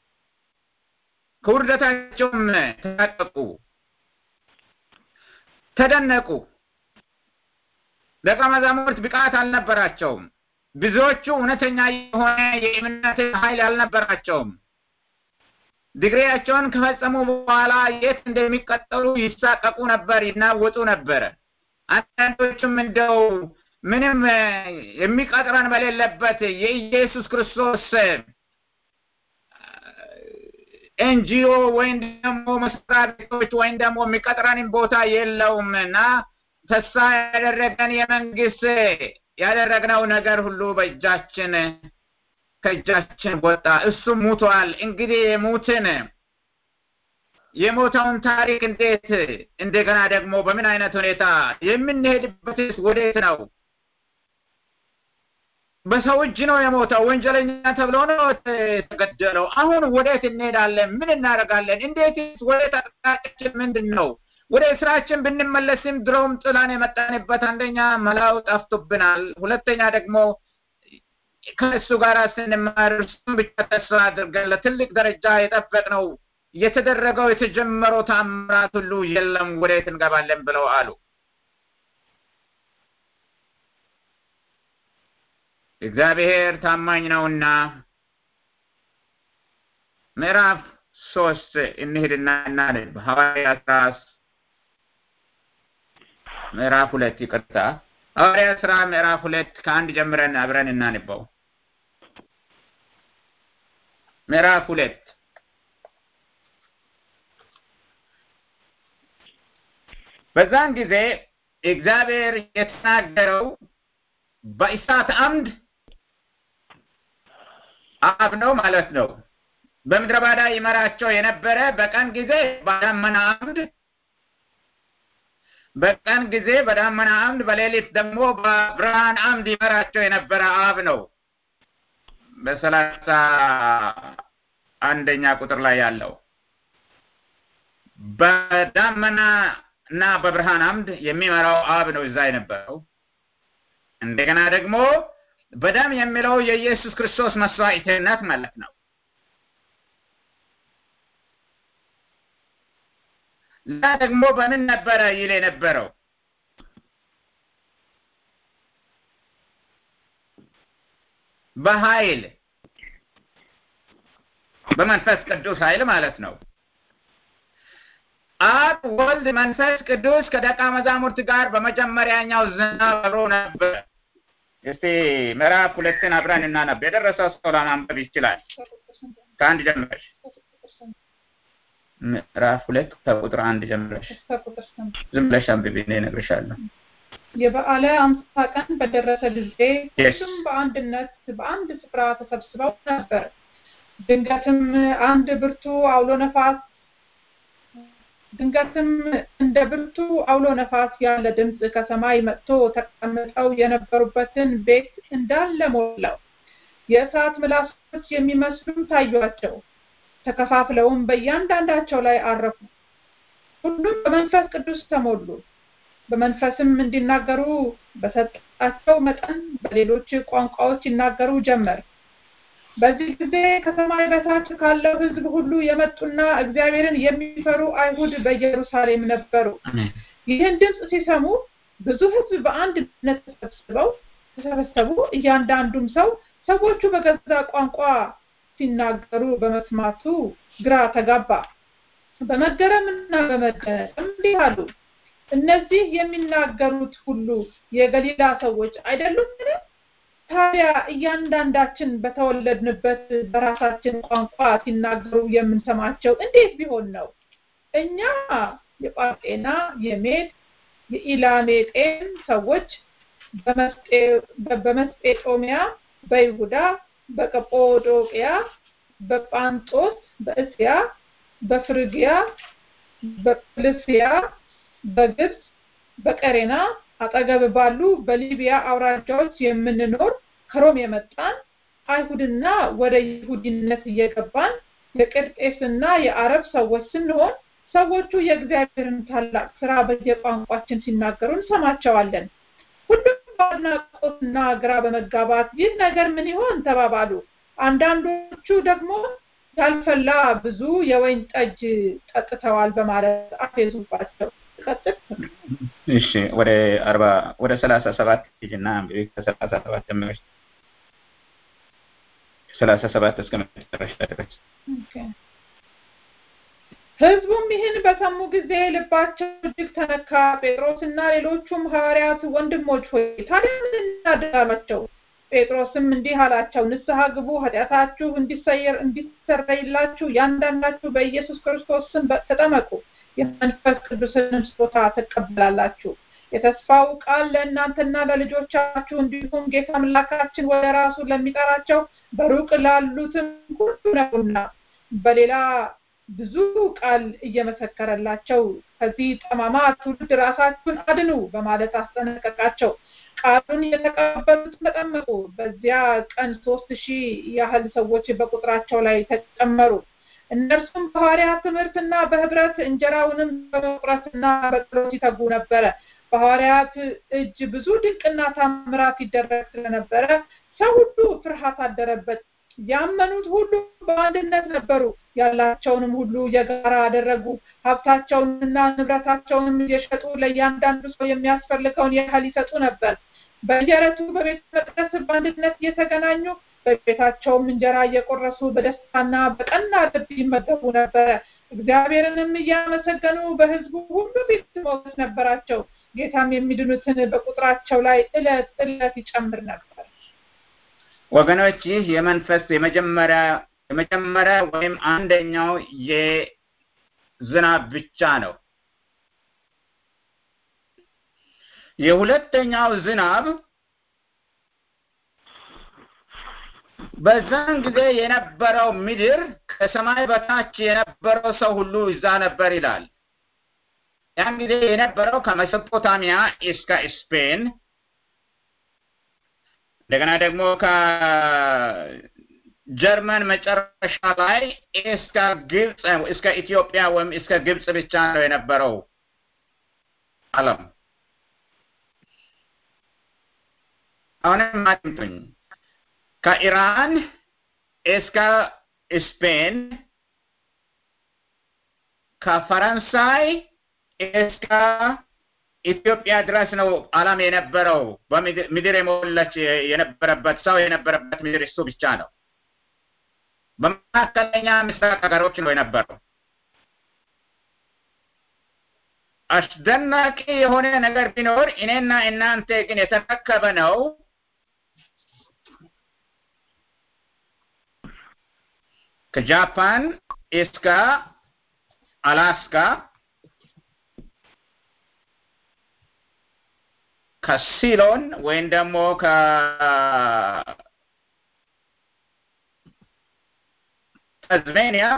ከውርደታቸውም ተራቀቁ፣ ተደነቁ። ደቀ መዛሙርት ብቃት አልነበራቸውም። ብዙዎቹ እውነተኛ የሆነ የእምነት ኃይል አልነበራቸውም። ዲግሪያቸውን ከፈጸሙ በኋላ የት እንደሚቀጠሉ ይሳቀቁ ነበር፣ ይናወጡ ነበረ። አንዳንዶቹም እንደው ምንም የሚቀጥረን በሌለበት የኢየሱስ ክርስቶስ ኤንጂኦ ወይም ደግሞ መስሪያ ቤቶች ወይም ደግሞ የሚቀጥረንን ቦታ የለውም እና ተስፋ ያደረገን የመንግስት ያደረግነው ነገር ሁሉ በእጃችን ከእጃችን ወጣ። እሱም ሙቷል። እንግዲህ የሙትን የሞተውን ታሪክ እንዴት እንደገና ደግሞ በምን አይነት ሁኔታ የምንሄድበትስ ወዴት ነው? በሰው እጅ ነው የሞተው። ወንጀለኛ ተብሎ ነው የተገደለው። አሁን ወዴት እንሄዳለን? ምን እናደርጋለን? እንዴትስ ወዴት አቅጣጫችን ምንድን ነው? ወደ ስራችን ብንመለስም ድሮም ጥላን የመጣንበት አንደኛ መላው ጠፍቶብናል። ሁለተኛ ደግሞ ከእሱ ጋር ስንማር እሱም ብቻ ተስፋ አድርገን ለትልቅ ደረጃ የጠበቅነው የተደረገው የተጀመረው ታምራት ሁሉ የለም፣ ወዴት እንገባለን ብለው አሉ። እግዚአብሔር ታማኝ ነውና ምዕራፍ ሶስት እንሂድና እናንብ ሐዋርያ ስራ ምዕራፍ ሁለት ይቅርታ ሐዋርያ ስራ ምዕራፍ ሁለት ከአንድ ጀምረን አብረን እናንበው ምዕራፍ ሁለት በዛን ጊዜ እግዚአብሔር የተናገረው በእሳት አምድ አብ ነው ማለት ነው። በምድረ ባዳ ይመራቸው የነበረ በቀን ጊዜ በዳመና አምድ በቀን ጊዜ በዳመና አምድ በሌሊት ደግሞ በብርሃን አምድ ይመራቸው የነበረ አብ ነው። በሰላሳ አንደኛ ቁጥር ላይ ያለው በዳመና እና በብርሃን አምድ የሚመራው አብ ነው እዛ የነበረው። እንደገና ደግሞ በደም የሚለው የኢየሱስ ክርስቶስ መስዋዕትነት ማለት ነው። ላ ደግሞ በምን ነበረ ይል የነበረው በኃይል በመንፈስ ቅዱስ ኃይል ማለት ነው። አብ ወልድ መንፈስ ቅዱስ ከደቀ መዛሙርት ጋር በመጀመሪያኛው ዝናብ አብሮ ነበር። እስቲ ምዕራፍ ሁለትን አብረን እናነብ። የደረሰው ሰው ለማንበብ ይችላል። ከአንድ ጀምረሽ ምዕራፍ ሁለት ከቁጥር አንድ ጀምረሽ ዝም ብለሽ አንብቢ፣ እኔ እነግርሻለሁ። የበዓለ አምሳ ቀን በደረሰ ጊዜ ሁሉም በአንድነት በአንድ ስፍራ ተሰብስበው ነበር። ድንገትም አንድ ብርቱ አውሎ ነፋስ ድንገትም እንደ ብርቱ አውሎ ነፋስ ያለ ድምፅ ከሰማይ መጥቶ ተቀምጠው የነበሩበትን ቤት እንዳለ ሞላው። የእሳት ምላሶች የሚመስሉም ታዩአቸው። ተከፋፍለውም በእያንዳንዳቸው ላይ አረፉ። ሁሉም በመንፈስ ቅዱስ ተሞሉ። በመንፈስም እንዲናገሩ በሰጣቸው መጠን በሌሎች ቋንቋዎች ይናገሩ ጀመር። በዚህ ጊዜ ከሰማይ በታች ካለው ሕዝብ ሁሉ የመጡና እግዚአብሔርን የሚፈሩ አይሁድ በኢየሩሳሌም ነበሩ። ይህን ድምፅ ሲሰሙ ብዙ ሕዝብ በአንድነት ተሰብስበው ተሰበሰቡ። እያንዳንዱም ሰው ሰዎቹ በገዛ ቋንቋ ሲናገሩ በመስማቱ ግራ ተጋባ። በመገረምና በመደነቅ እንዲህ አሉ፣ እነዚህ የሚናገሩት ሁሉ የገሊላ ሰዎች አይደሉምን? ታዲያ እያንዳንዳችን በተወለድንበት በራሳችን ቋንቋ ሲናገሩ የምንሰማቸው እንዴት ቢሆን ነው? እኛ የጳርጤና የሜድ የኢላሜጤን ሰዎች በመስጴጦሚያ፣ በይሁዳ፣ በቀጶዶቅያ፣ በጳንጦስ፣ በእስያ፣ በፍርግያ፣ በጵልስያ፣ በግብፅ፣ በቀሬና አጠገብ ባሉ በሊቢያ አውራጃዎች የምንኖር ከሮም የመጣን አይሁድና ወደ ይሁዲነት እየገባን የቅርጤስና የአረብ ሰዎች ስንሆን ሰዎቹ የእግዚአብሔርን ታላቅ ስራ በየቋንቋችን ሲናገሩ እንሰማቸዋለን። ሁሉም በአድናቆትና ግራ በመጋባት ይህ ነገር ምን ይሆን ተባባሉ። አንዳንዶቹ ደግሞ ያልፈላ ብዙ የወይን ጠጅ ጠጥተዋል በማለት አፌዙባቸው። ቀጥል። እሺ ወደ አርባ ወደ ሰላሳ ሰባት ሂጂና ከሰላሳ ሰባት ጀምረሽ ሰላሳ ሰባት እስከ መጨረሻ ድረስ ህዝቡም ይህን በሰሙ ጊዜ ልባቸው እጅግ ተነካ። ጴጥሮስና ሌሎቹም ሐዋርያት ወንድሞች ሆይ ታዲያ ምን እናድርጋላቸው? ጴጥሮስም እንዲህ አላቸው፣ ንስሐ ግቡ፣ ኃጢአታችሁ እንዲሰየር እንዲሰረይላችሁ ያንዳንዳችሁ በኢየሱስ ክርስቶስ ስም ተጠመቁ፣ የመንፈስ ቅዱስንም ስጦታ ትቀበላላችሁ። የተስፋው ቃል ለእናንተና ለልጆቻችሁ እንዲሁም ጌታ አምላካችን ወደ ራሱ ለሚጠራቸው በሩቅ ላሉትም ሁሉ ነውና በሌላ ብዙ ቃል እየመሰከረላቸው ከዚህ ጠማማ ትውልድ ራሳችሁን አድኑ በማለት አስጠነቀቃቸው። ቃሉን የተቀበሉት ተጠመቁ። በዚያ ቀን ሶስት ሺህ ያህል ሰዎች በቁጥራቸው ላይ ተጨመሩ። እነርሱም በሐዋርያት ትምህርትና በህብረት እንጀራውንም በመቁረስና በጸሎት ይተጉ ነበረ። በሐዋርያት እጅ ብዙ ድንቅና ታምራት ይደረግ ስለነበረ ሰው ሁሉ ፍርሃት አደረበት። ያመኑት ሁሉ በአንድነት ነበሩ። ያላቸውንም ሁሉ የጋራ አደረጉ። ሀብታቸውንና ንብረታቸውንም እየሸጡ ለእያንዳንዱ ሰው የሚያስፈልገውን ያህል ይሰጡ ነበር። በየዕለቱ በቤተ መቅደስ በአንድነት እየተገናኙ በቤታቸውም እንጀራ እየቆረሱ በደስታና በቀና ልብ ይመገቡ ነበረ። እግዚአብሔርንም እያመሰገኑ በሕዝቡ ሁሉ ፊት ሞገስ ነበራቸው። ጌታም የሚድኑትን በቁጥራቸው ላይ ዕለት ዕለት ይጨምር ነበር። ወገኖች ይህ የመንፈስ የመጀመሪያ የመጀመሪያ ወይም አንደኛው የዝናብ ብቻ ነው። የሁለተኛው ዝናብ በዛን ጊዜ የነበረው ምድር ከሰማይ በታች የነበረው ሰው ሁሉ እዛ ነበር ይላል። ያን ጊዜ የነበረው ከሜሶፖታሚያ እስከ ስፔን እንደገና ደግሞ ከጀርመን መጨረሻ ላይ እስከ ግብፅ እስከ ኢትዮጵያ ወይም እስከ ግብፅ ብቻ ነው የነበረው ዓለም። አሁንም አድምጡኝ። ከኢራን እስከ ስፔን ከፈረንሳይ እስከ ኢትዮጵያ ድረስ ነው ዓለም የነበረው። በምድር የሞላች የነበረበት ሰው የነበረበት ምድር እሱ ብቻ ነው። በመካከለኛ ምስራቅ ሀገሮች ነው የነበረው። አስደናቂ የሆነ ነገር ቢኖር እኔና እናንተ ግን የተረከበ ነው ከጃፓን እስከ አላስካ ከሲሎን ወይም ደግሞ ከታዝሜኒያ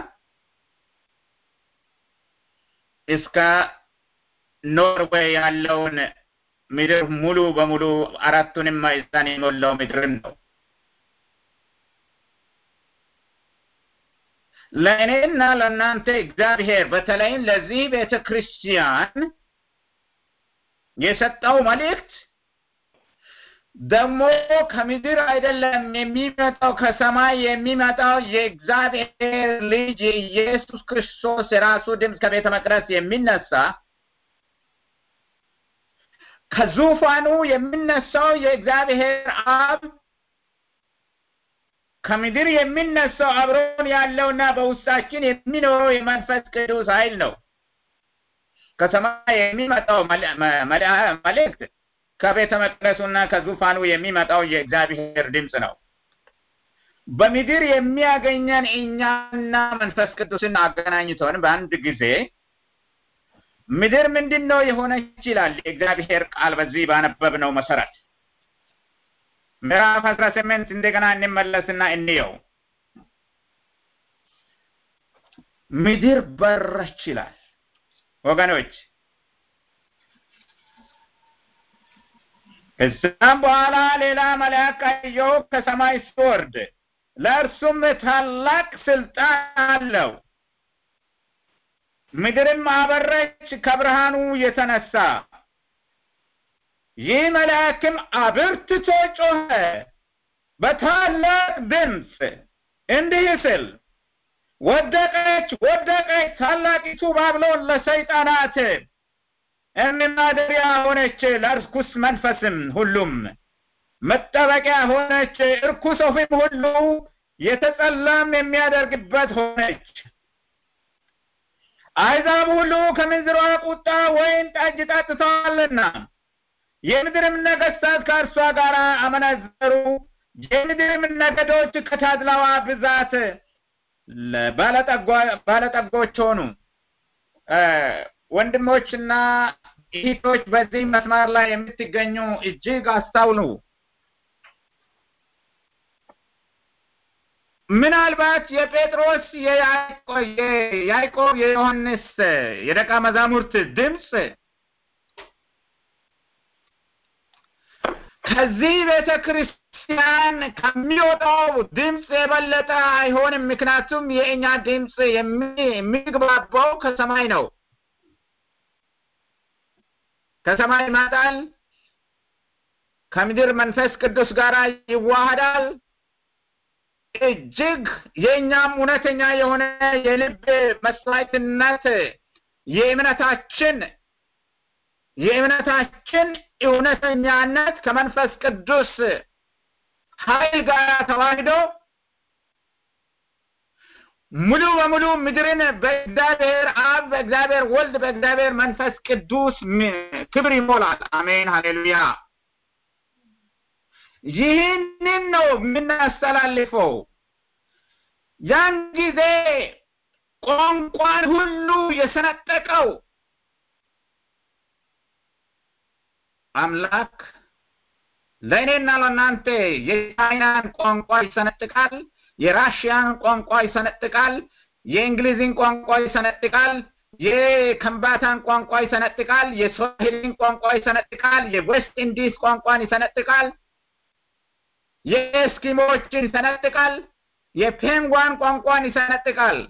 እስከ ኖርዌይ ያለውን ምድር ሙሉ በሙሉ አራቱንም ማዕዘን የሞላው ምድርን ነው። ለእኔና ለእናንተ እግዚአብሔር በተለይም ለዚህ ቤተ ክርስቲያን የሰጠው መልእክት ደግሞ ከምድር አይደለም የሚመጣው ከሰማይ የሚመጣው የእግዚአብሔር ልጅ የኢየሱስ ክርስቶስ የራሱ ድምፅ ከቤተ መቅደስ የሚነሳ ከዙፋኑ የሚነሳው የእግዚአብሔር አብ ከምድር የሚነሳው አብሮን ያለውና በውስጣችን የሚኖረው የመንፈስ ቅዱስ ኃይል ነው። ከሰማይ የሚመጣው መልእክት ከቤተ መቅደሱና ከዙፋኑ የሚመጣው የእግዚአብሔር ድምፅ ነው። በምድር የሚያገኘን እኛና መንፈስ ቅዱስን አገናኝቶን በአንድ ጊዜ ምድር ምንድን ነው የሆነች ይላል የእግዚአብሔር ቃል በዚህ ባነበብነው መሰረት ምዕራፍ አስራ ስምንት እንደገና እንመለስና እንየው። ምድር በረች ይላል ወገኖች። ከዛም በኋላ ሌላ መልአክ አየሁ ከሰማይ ሲወርድ፣ ለእርሱም ታላቅ ስልጣን አለው። ምድርም አበረች ከብርሃኑ የተነሳ። ይህ መልአክም አብርትቶ ጮኸ በታላቅ ድምፅ እንዲህ ስል ወደቀች ወደቀች ታላቂቱ ባቢሎን ለሰይጣናት ማደሪያ ሆነች፣ ለርኩስ መንፈስም ሁሉም መጠበቂያ ሆነች፣ እርኩስ ወፍም ሁሉ የተጸላም የሚያደርግበት ሆነች። አሕዛብ ሁሉ ከምንዝሯ ቁጣ ወይን ጠጅ ጠጥተዋልና የምድርም ነገሥታት ከእርሷ ጋር አመነዘሩ። የምድርም ነገዶች ከታድላዋ ብዛት ባለጠጎች ሆኑ። ወንድሞችና እህቶች በዚህ መስመር ላይ የምትገኙ እጅግ አስታውሉ። ምናልባት የጴጥሮስ የያዕቆብ የዮሐንስ የደቀ መዛሙርት ድምፅ ከዚህ ቤተ ክርስቲያን ከሚወጣው ድምፅ የበለጠ አይሆንም። ምክንያቱም የእኛ ድምፅ የሚግባባው ከሰማይ ነው። ከሰማይ ይመጣል፣ ከምድር መንፈስ ቅዱስ ጋር ይዋሃዳል። እጅግ የእኛም እውነተኛ የሆነ የልብ መስዋዕትነት የእምነታችን የእምነታችን እውነተኛነት ከመንፈስ ቅዱስ ኃይል ጋር ተዋህዶ ሙሉ በሙሉ ምድርን በእግዚአብሔር አብ፣ በእግዚአብሔር ወልድ፣ በእግዚአብሔር መንፈስ ቅዱስ ክብር ይሞላል። አሜን፣ ሃሌሉያ። ይህንን ነው የምናስተላልፈው። ያን ጊዜ ቋንቋን ሁሉ የሰነጠቀው አምላክ ለእኔና ለእናንተ የቻይናን ቋንቋ ይሰነጥቃል፣ የራሽያን ቋንቋ ይሰነጥቃል፣ የእንግሊዝን ቋንቋ ይሰነጥቃል፣ የከምባታን ቋንቋ ይሰነጥቃል፣ የስዋሂሊን ቋንቋ ይሰነጥቃል፣ የዌስት ኢንዲስ ቋንቋን ይሰነጥቃል፣ የኤስኪሞችን ይሰነጥቃል፣ የፔንጓን ቋንቋን ይሰነጥቃል።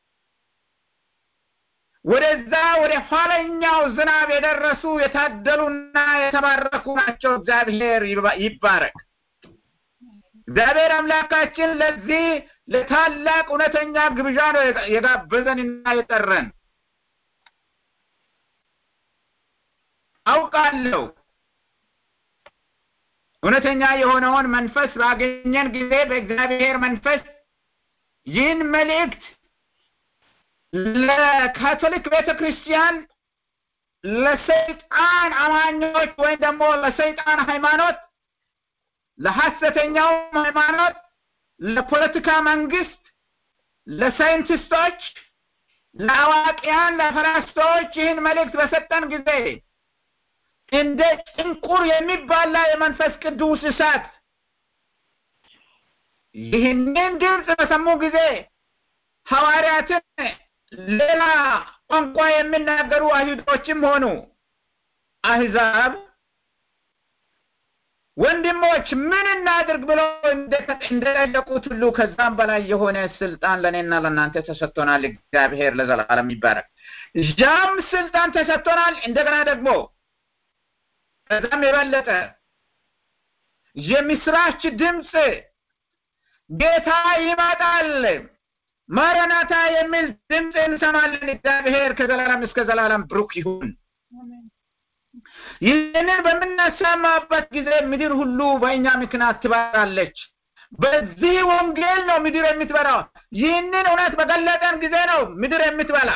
ወደዛ ወደ ኋለኛው ዝናብ የደረሱ የታደሉና የተባረኩ ናቸው። እግዚአብሔር ይባረክ። እግዚአብሔር አምላካችን ለዚህ ለታላቅ እውነተኛ ግብዣ ነው የጋበዘንና የጠረን። አውቃለሁ እውነተኛ የሆነውን መንፈስ ባገኘን ጊዜ በእግዚአብሔር መንፈስ ይህን መልእክት ለካቶሊክ ቤተ ክርስቲያን ለሰይጣን አማኞች ወይም ደግሞ ለሰይጣን ሃይማኖት ለሐሰተኛውም ሃይማኖት ለፖለቲካ መንግስት ለሳይንቲስቶች ለአዋቂያን ለፈላስፋዎች ይህን መልእክት በሰጠን ጊዜ እንደ ጭንቁር የሚባላ የመንፈስ ቅዱስ እሳት ይህንን ድምፅ በሰሙ ጊዜ ሐዋርያትን ሌላ ቋንቋ የሚናገሩ አይሁዶችም ሆኑ አህዛብ ወንድሞች ምን እናድርግ ብለው እንደጠየቁት ሁሉ ከዛም በላይ የሆነ ስልጣን ለእኔና ለእናንተ ተሰጥቶናል። እግዚአብሔር ለዘላለም ይባረክ። ያም ስልጣን ተሰጥቶናል። እንደገና ደግሞ ከዛም የበለጠ የምስራች ድምፅ ጌታ ይመጣል ማረናታ የሚል ድምፅ እንሰማለን። እግዚአብሔር ከዘላለም እስከ ዘላለም ብሩክ ይሁን። ይህንን በምናሰማበት ጊዜ ምድር ሁሉ በእኛ ምክንያት ትበራለች። በዚህ ወንጌል ነው ምድር የምትበራው። ይህንን እውነት በገለጠን ጊዜ ነው ምድር የምትበላ።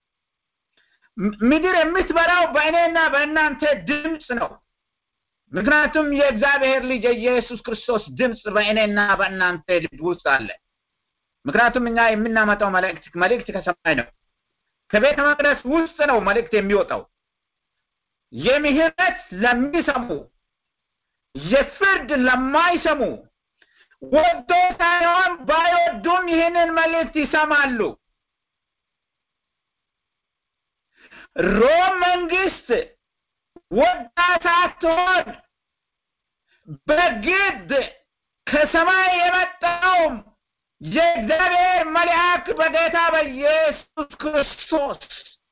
ምድር የምትበላው በእኔና በእናንተ ድምፅ ነው። ምክንያቱም የእግዚአብሔር ልጅ የኢየሱስ ክርስቶስ ድምፅ በእኔና በእናንተ ልብ ውስጥ አለ። ምክንያቱም እኛ የምናመጣው መልእክት መልእክት ከሰማይ ነው። ከቤተ መቅደስ ውስጥ ነው መልእክት የሚወጣው። የምህረት ለሚሰሙ የፍርድ ለማይሰሙ ወዶ ሳይሆን ባይወዱም ይህንን መልእክት ይሰማሉ። ሮም መንግስት ወዳ ሳትሆን በግድ ከሰማይ የመጣውም የእግዚአብሔር መልአክ በጌታ በኢየሱስ ክርስቶስ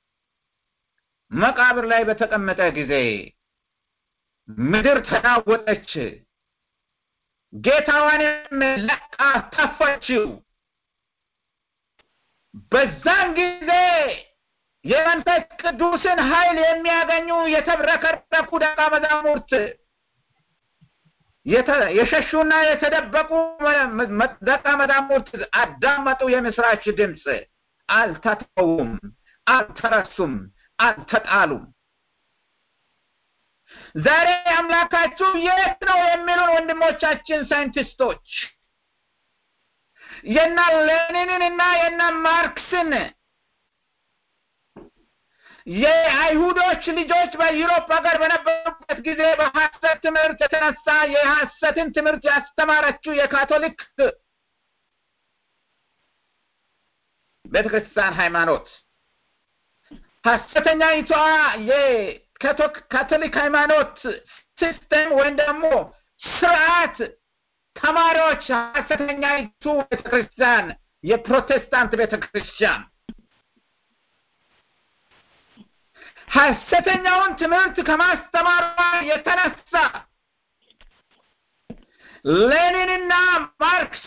መቃብር ላይ በተቀመጠ ጊዜ ምድር ተናወጠች፣ ጌታዋንም ለቃ ተፋችው። በዛን ጊዜ የመንፈስ ቅዱስን ኃይል የሚያገኙ የተብረከረኩ ደቀ መዛሙርት የሸሹና የተደበቁ ደቀ መዛሙርት አዳመጡ። የምስራች ድምፅ አልተተውም፣ አልተረሱም፣ አልተጣሉም። ዛሬ አምላካችሁ የት ነው የሚሉን ወንድሞቻችን ሳይንቲስቶች የና ሌኒንን እና የና ማርክስን የአይሁዶች ልጆች በዩሮፕ ሀገር በነበሩበት ጊዜ በሐሰት ትምህርት የተነሳ የሐሰትን ትምህርት ያስተማረችው የካቶሊክ ቤተክርስቲያን ሃይማኖት ሐሰተኛይቷ የካቶሊክ ሃይማኖት ሲስተም ወይም ደግሞ ስርዓት ተማሪዎች ሐሰተኛይቱ ቤተክርስቲያን የፕሮቴስታንት ቤተክርስቲያን ሐሰተኛውን ትምህርት ከማስተማሯ የተነሳ ሌኒንና ማርክስ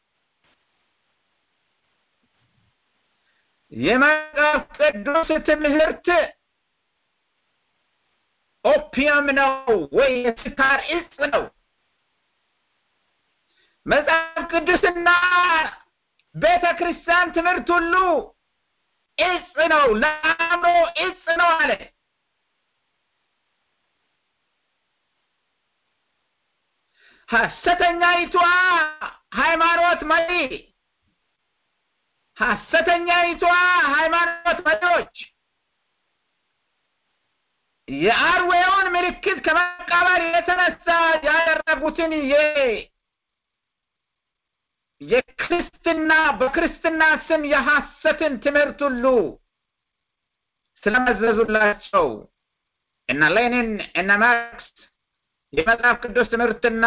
የመጽሐፍ ቅዱስ ትምህርት ኦፒየም ነው ወይ የስካር እጽ ነው መጽሐፍ ቅዱስና ቤተ ክርስቲያን ትምህርት ሁሉ እጽ ነው፣ ለአእምሮ እጽ ነው አለ። ሐሰተኛይቷ ሃይማኖት መሪ ሐሰተኛይቷ ሃይማኖት መሪዎች የአርዌውን ምልክት ከመቀበል የተነሳ ያደረጉትን የ የክርስትና በክርስትና ስም የሐሰትን ትምህርት ሁሉ ስለመዘዙላቸው እነ ሌኒን እነ ማርክስ የመጽሐፍ ቅዱስ ትምህርትና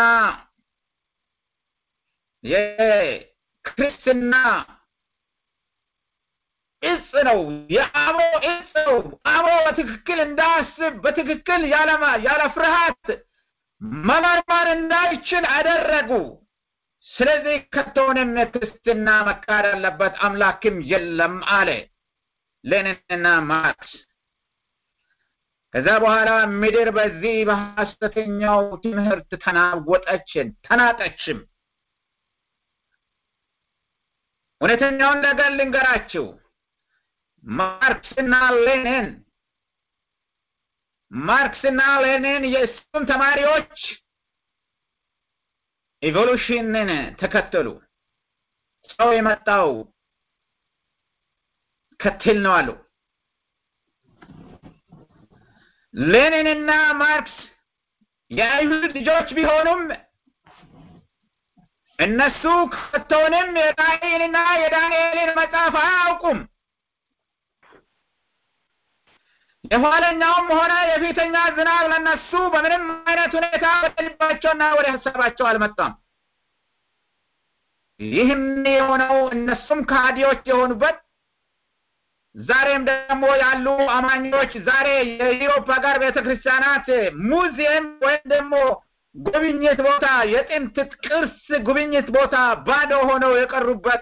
የክርስትና እጽ ነው። የአእምሮ እጽ ነው። አእምሮ በትክክል እንዳስብ በትክክል ያለማ ያለ ፍርሃት መመርመር እንዳይችል አደረጉ። ስለዚህ ከቶንም የክርስትና መካድ ያለበት አምላክም የለም አለ ሌኒንና ማርክስ። ከዛ በኋላ ምድር በዚህ በሐሰተኛው ትምህርት ተናወጠችን ተናጠችም። እውነተኛውን ነገር ልንገራችሁ። ማርክስና ሌኒን ማርክስና ሌኒን የእሱም ተማሪዎች ኢቮሉሽንን ተከተሉ። ሰው የመጣው ከትል ነው አሉ። ሌኒንና ማርክስ የአይሁድ ልጆች ቢሆኑም እነሱ ከቶንም የራእይንና የዳንኤልን መጽሐፍ አያውቁም። የኋለኛውም ሆነ የፊተኛ ዝናብ ለነሱ በምንም አይነት ሁኔታ ወደ ልባቸውና ወደ ሀሳባቸው አልመጣም። ይህም የሆነው እነሱም ከሃዲዎች የሆኑበት ዛሬም ደግሞ ያሉ አማኞች ዛሬ የኢሮፕ ሀገር ቤተክርስቲያናት ሙዚየም ወይም ደግሞ ጉብኝት ቦታ የጥንት ቅርስ ጉብኝት ቦታ ባዶ ሆነው የቀሩበት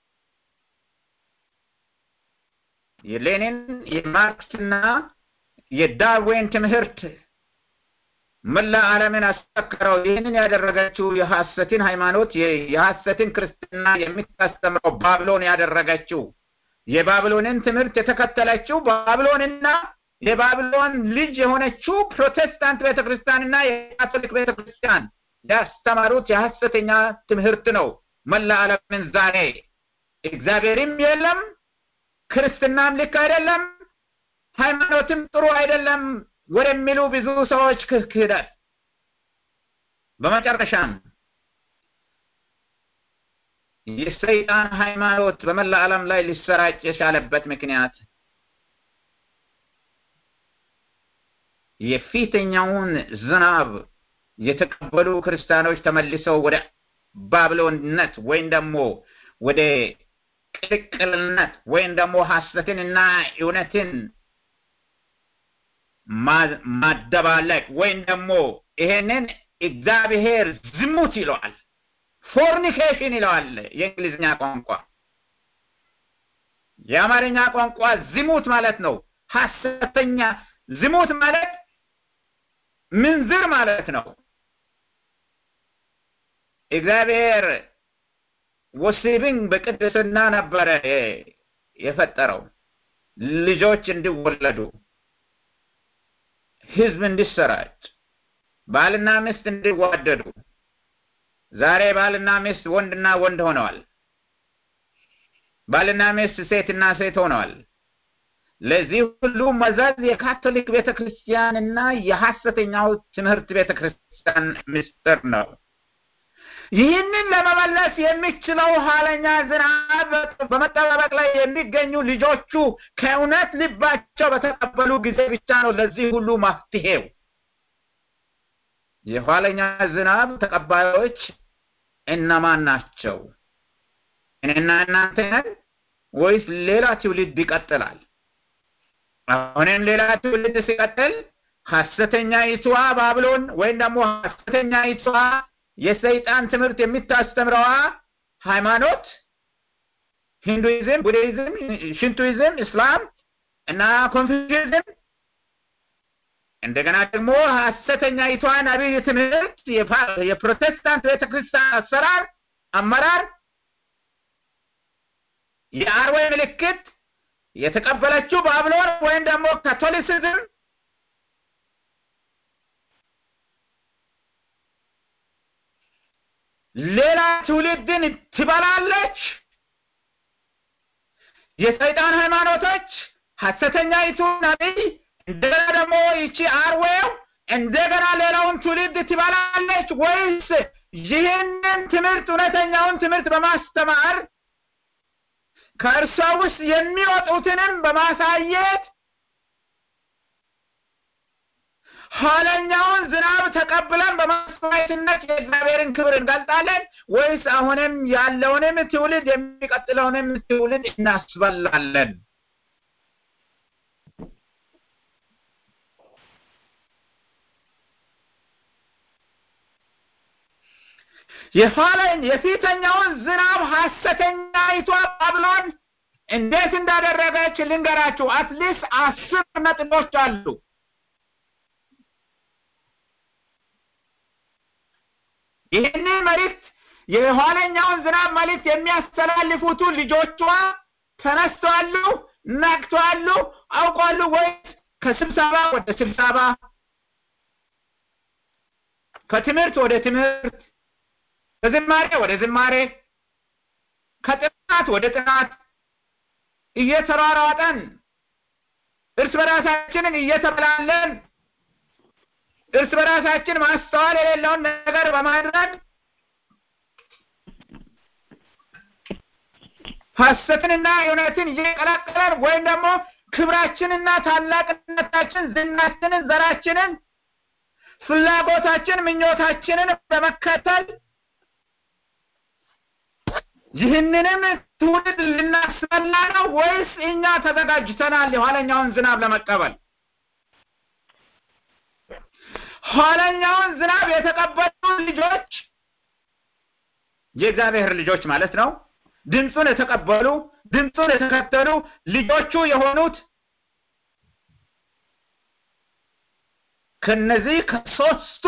የሌኒን የማርክስና የዳርዊን ትምህርት መላ ዓለምን አስቸከረው። ይህንን ያደረገችው የሐሰትን ሃይማኖት የሐሰትን ክርስትና የምታስተምረው ባብሎን ያደረገችው የባብሎንን ትምህርት የተከተለችው ባብሎንና የባብሎን ልጅ የሆነችው ፕሮቴስታንት ቤተክርስቲያንና የካቶሊክ ቤተክርስቲያን ያስተማሩት የሐሰተኛ ትምህርት ነው። መላ ዓለምን ዛሬ እግዚአብሔርም የለም፣ ክርስትናም ልክ አይደለም፣ ሃይማኖትም ጥሩ አይደለም ወደሚሉ ብዙ ሰዎች ክህደት በመጨረሻም የሰይጣን ሃይማኖት በመላ ዓለም ላይ ሊሰራጭ የቻለበት ምክንያት የፊተኛውን ዝናብ የተቀበሉ ክርስቲያኖች ተመልሰው ወደ ባብሎንነት ወይም ደግሞ ወደ ቅልቅልነት ወይም ደግሞ ሐሰትንና እውነትን ማደባለቅ ወይም ደግሞ ይሄንን እግዚአብሔር ዝሙት ይለዋል። ፎርኒኬሽን ይለዋል የእንግሊዝኛ ቋንቋ። የአማርኛ ቋንቋ ዝሙት ማለት ነው። ሐሰተኛ ዝሙት ማለት ምንዝር ማለት ነው። እግዚአብሔር ወሲብን በቅድስና ነበረ የፈጠረው ልጆች እንዲወለዱ ህዝብ እንዲሰራጭ ባልና ሚስት እንዲዋደዱ ዛሬ ባልና ሚስት ወንድና ወንድ ሆነዋል ባልና ሚስት ሴትና ሴት ሆነዋል ለዚህ ሁሉ መዘዝ የካቶሊክ ቤተክርስቲያንና የሐሰተኛው ትምህርት ቤተክርስቲያን ምስጢር ነው ይህንን ለመመለስ የሚችለው ኋለኛ ዝናብ በመጠባበቅ ላይ የሚገኙ ልጆቹ ከእውነት ልባቸው በተቀበሉ ጊዜ ብቻ ነው ለዚህ ሁሉ መፍትሄው የኋለኛ ዝናብ ተቀባዮች እነማን ናቸው እኔና እናንተ ነን ወይስ ሌላ ትውልድ ይቀጥላል አሁንም ሌላ ትውልድ ሲቀጥል ሐሰተኛ ይትዋ ባብሎን ወይም ደግሞ ሐሰተኛ ይትዋ የሰይጣን ትምህርት የምታስተምረዋ ሃይማኖት ሂንዱይዝም፣ ቡድሂዝም፣ ሽንቱይዝም፣ እስላም እና ኮንፊውዥዝም እንደገና ደግሞ ሐሰተኛ ይቷን አብይ ትምህርት የፕሮቴስታንት ቤተክርስቲያን አሰራር አመራር የአርዌ ምልክት የተቀበለችው ባብሎን ወይም ደግሞ ካቶሊሲዝም ሌላ ትውልድን ትበላለች። የሰይጣን ሃይማኖቶች ሐሰተኛይቱ ነቢይ እንደገና ደግሞ ይቺ አርዌው እንደገና ሌላውን ትውልድ ትበላለች ወይስ ይህንን ትምህርት እውነተኛውን ትምህርት በማስተማር ከእርሷ ውስጥ የሚወጡትንም በማሳየት ኋለኛውን ዝናብ ተቀብለን በማስዋዕትነት የእግዚአብሔርን ክብር እንገልጣለን ወይስ አሁንም ያለውንም ትውልድ የሚቀጥለውንም ትውልድ እናስበላለን? የኋለኝ የፊተኛውን ዝናብ ሐሰተኛይቷ ባብሎን እንዴት እንዳደረገች ልንገራችሁ። አትሊስት አስር ነጥቦች አሉ። ይህንን መልእክት የኋለኛውን ዝናብ መልእክት የሚያስተላልፉቱ ልጆቿ ተነስተዋሉ፣ ነቅተዋሉ፣ አውቋሉ ወይስ ከስብሰባ ወደ ስብሰባ ከትምህርት ወደ ትምህርት ከዝማሬ ወደ ዝማሬ ከጥናት ወደ ጥናት እየተሯሯጠን እርስ በራሳችንን እየተበላለን እርስ በራሳችን ማስተዋል የሌለውን ነገር በማድረግ ሐሰትንና እውነትን እየቀላቀለን ወይም ደግሞ ክብራችንና ታላቅነታችን፣ ዝናችንን፣ ዘራችንን፣ ፍላጎታችን፣ ምኞታችንን በመከተል ይህንንም ትውልድ ልናስበላ ነው ወይስ እኛ ተዘጋጅተናል የኋለኛውን ዝናብ ለመቀበል? ኋለኛውን ዝናብ የተቀበሉ ልጆች የእግዚአብሔር ልጆች ማለት ነው። ድምፁን የተቀበሉ ድምፁን የተከተሉ ልጆቹ የሆኑት ከነዚህ ከሶስቱ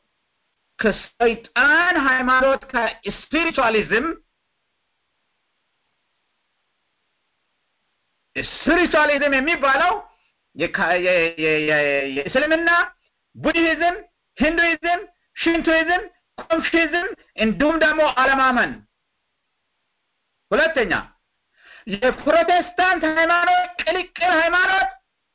ከሰይጣን ሃይማኖት ከስፒሪቹዋሊዝም ስፒሪቹዋሊዝም የሚባለው የእስልምና፣ ቡድሂዝም፣ ሂንዱይዝም፣ ሽንቶይዝም፣ ኮንፊዝም እንዲሁም ደግሞ አለማመን። ሁለተኛ የፕሮቴስታንት ሃይማኖት ቅልቅል ሃይማኖት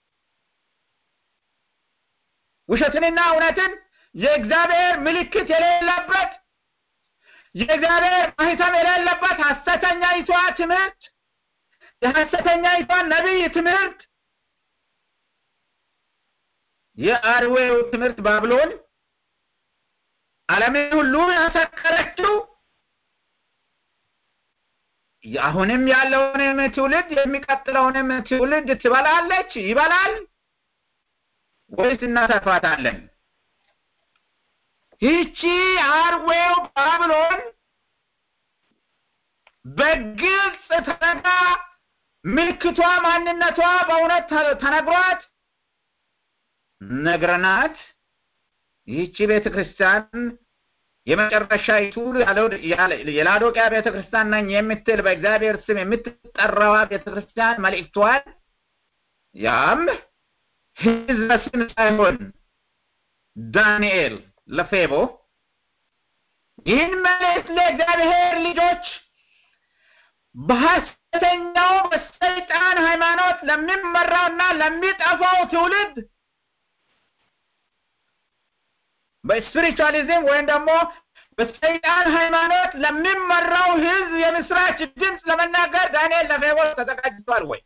ውሸትንና እውነትን የእግዚአብሔር ምልክት የሌለበት የእግዚአብሔር ማህተም የሌለበት ሐሰተኛይቷ ትምህርት የሐሰተኛይቷ ነቢይ ትምህርት የአርዌው ትምህርት ባብሎን ዓለምን ሁሉ ያሰከረችው አሁንም ያለውንም ትውልድ የሚቀጥለውንም ትውልድ ትበላለች፣ ይበላል ወይስ እናተርፋታለን? ይቺ አርዌው ባብሎን በግልጽ ተነጋ ምልክቷ፣ ማንነቷ በእውነት ተነግሯት ነግረናት ይህቺ ቤተ ክርስቲያን የመጨረሻይቱ የላዶቅያ ቤተ ክርስቲያን ነኝ የምትል በእግዚአብሔር ስም የምትጠራዋ ቤተ ክርስቲያን መልእክቷን ያም ሕዝበ ስም ሳይሆን ዳንኤል ለፌቦ ይህን መልእክት ለእግዚአብሔር ልጆች በሐሰተኛው በሰይጣን ሃይማኖት ለሚመራውና ለሚጠፋው ትውልድ በስፒሪቹዋሊዝም ወይም ደግሞ በሰይጣን ሃይማኖት ለሚመራው ህዝብ የምስራች ድምፅ ለመናገር ዳንኤል ለፌቦ ተዘጋጅቷል ወይ?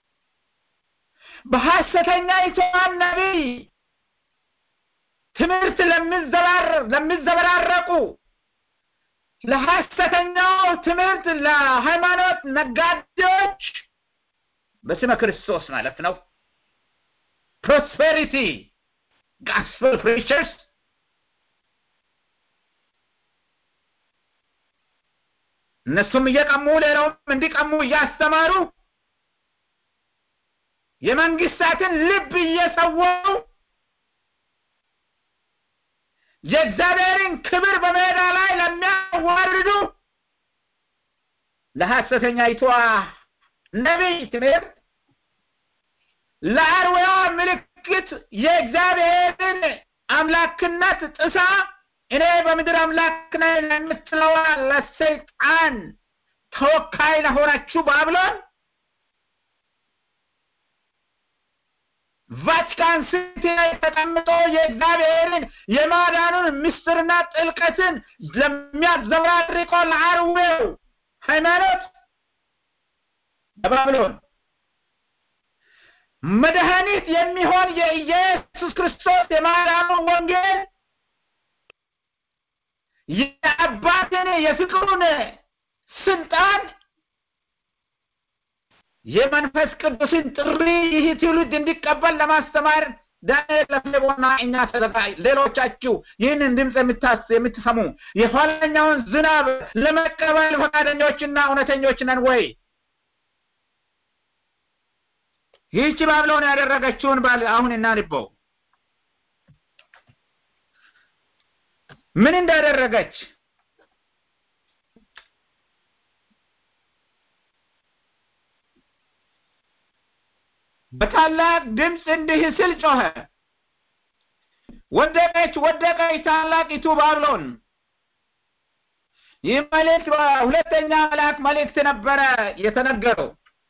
በሐሰተኛ ይቷን ነቢይ ትምህርት ለሚዘበራረቁ ለሐሰተኛው ትምህርት ለሃይማኖት ነጋዴዎች በስመ ክርስቶስ ማለት ነው ፕሮስፔሪቲ ጋስፐል ፕሪቸርስ እነሱም እየቀሙ ሌላውም እንዲቀሙ እያስተማሩ የመንግስታትን ልብ እየሰወሩ የእግዚአብሔርን ክብር በሜዳ ላይ ለሚያዋርዱ ለሐሰተኛይቷ ነቢይ ትምህርት ለአርዌዋ ምልክት የእግዚአብሔርን አምላክነት ጥሳ እኔ በምድር አምላክ ነኝ ለምትለዋ ለሰይጣን ተወካይ ለሆነችው ባብሎን ቫቲካን ሲቲ ላይ ተቀምጦ የእግዚአብሔርን የማዳኑን ምስጢርና ጥልቀትን ለሚያዘብራርቀው ለአርዌው ሃይማኖት በባብሎን መድኃኒት የሚሆን የኢየሱስ ክርስቶስ የማዳኑን ወንጌል የአባትን የፍቅሩን ስልጣን የመንፈስ ቅዱስን ጥሪ ይህ ትውልድ እንዲቀበል ለማስተማር ዳንኤል ለፍሌቦና እኛ ተዘጋጅ ሌሎቻችሁ ይህንን ድምፅ የምታስ የምትሰሙ የኋለኛውን ዝናብ ለመቀበል ፈቃደኞችና እውነተኞች ነን ወይ? ይህች ባብሎን ያደረገችውን ባል አሁን እናንበው። ምን እንዳደረገች በታላቅ ድምፅ እንዲህ ስል ጮኸ፣ ወደቀች ወደቀች ታላቂቱ ባብሎን። ይህ መልእክት በሁለተኛ መልአክ መልእክት ነበረ የተነገረው።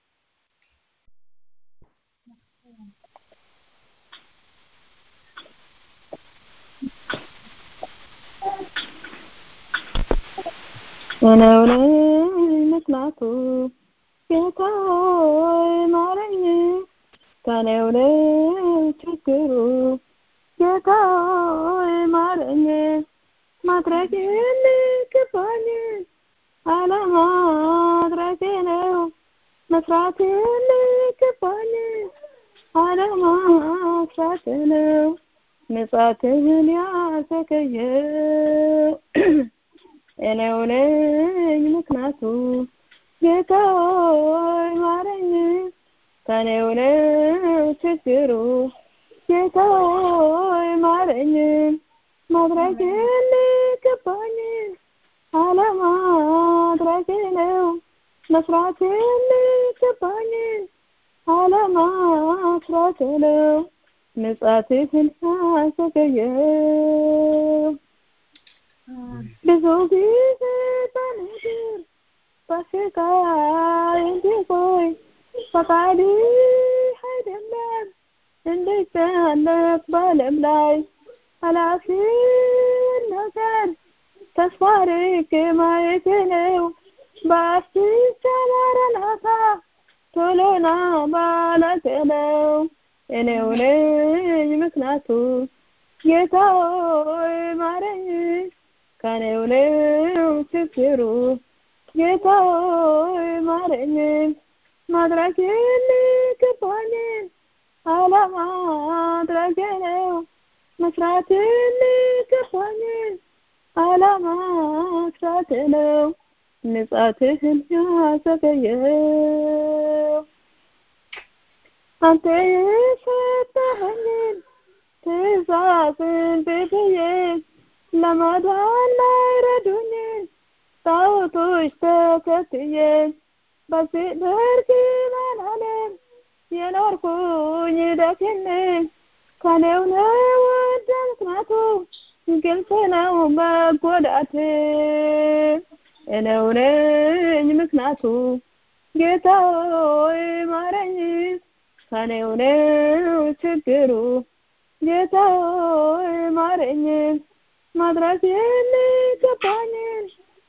እኔው ነኝ ምክንያቱ ጌታ ሆይ ማረኝ፣ ከኔው ነው ችግሩ ጌታ ሆይ ማረኝ፣ ማድረግ የሚገባኝ አለማድረጌ ነው፣ መስራት የሚገባኝ አለመስራት ነው፣ ምጽአትህን ያዘገየው እኔው ነኝ ምክንያቱ ጌታ ሆይ ማረኝ፣ ከኔው ነው ችግሩ ጌታ ሆይ ማረኝ፣ ማድረግ የሚገባኝ አለማድረጌ ነው፣ መስራት የሚገባኝ አለመስራት ነው፣ ምጽአትህን ያዘገየው ብዙ ጊዜ በምድር በስቃይ እንዲቆይ ፈቃድህ አይደለም እንድጨነቅ በዓለም ላይ ኃላፊውን ነገር ተስፋ አድርጌ ማየቴ ነው። በአስቻ ማራናታ ቶሎና ማለቴ ነው። እኔው ነኝ ምክንያቱ ጌታ ሆይ ማረኝ ከኔው ነው ችግሩ ጌታ ሆይ ማረኝ፣ ማድረግ የሚገባኝ አለማድረጌ ነው፣ መስራት የሚገባኝ አለመስራት ነው፣ ምጽአትህን ያዘገየው አንተ የሰጠኸኝን ትእዛዝን ብትዬ ለማዳን ላይረዱኝ ጣዖቶች ተከትዬ በዚህ በርግማን ዓለም የኖርኩኝ ደክሜ ከኔው ነው ወደ ምክንያቱ ግልጽ ነው መጎዳቴ እኔው ነኝ ምክንያቱ ጌታ ሆይ ማረኝ ከኔው ነው ችግሩ ጌታ ሆይ ማረኝ ማድረግ የሚገባኝን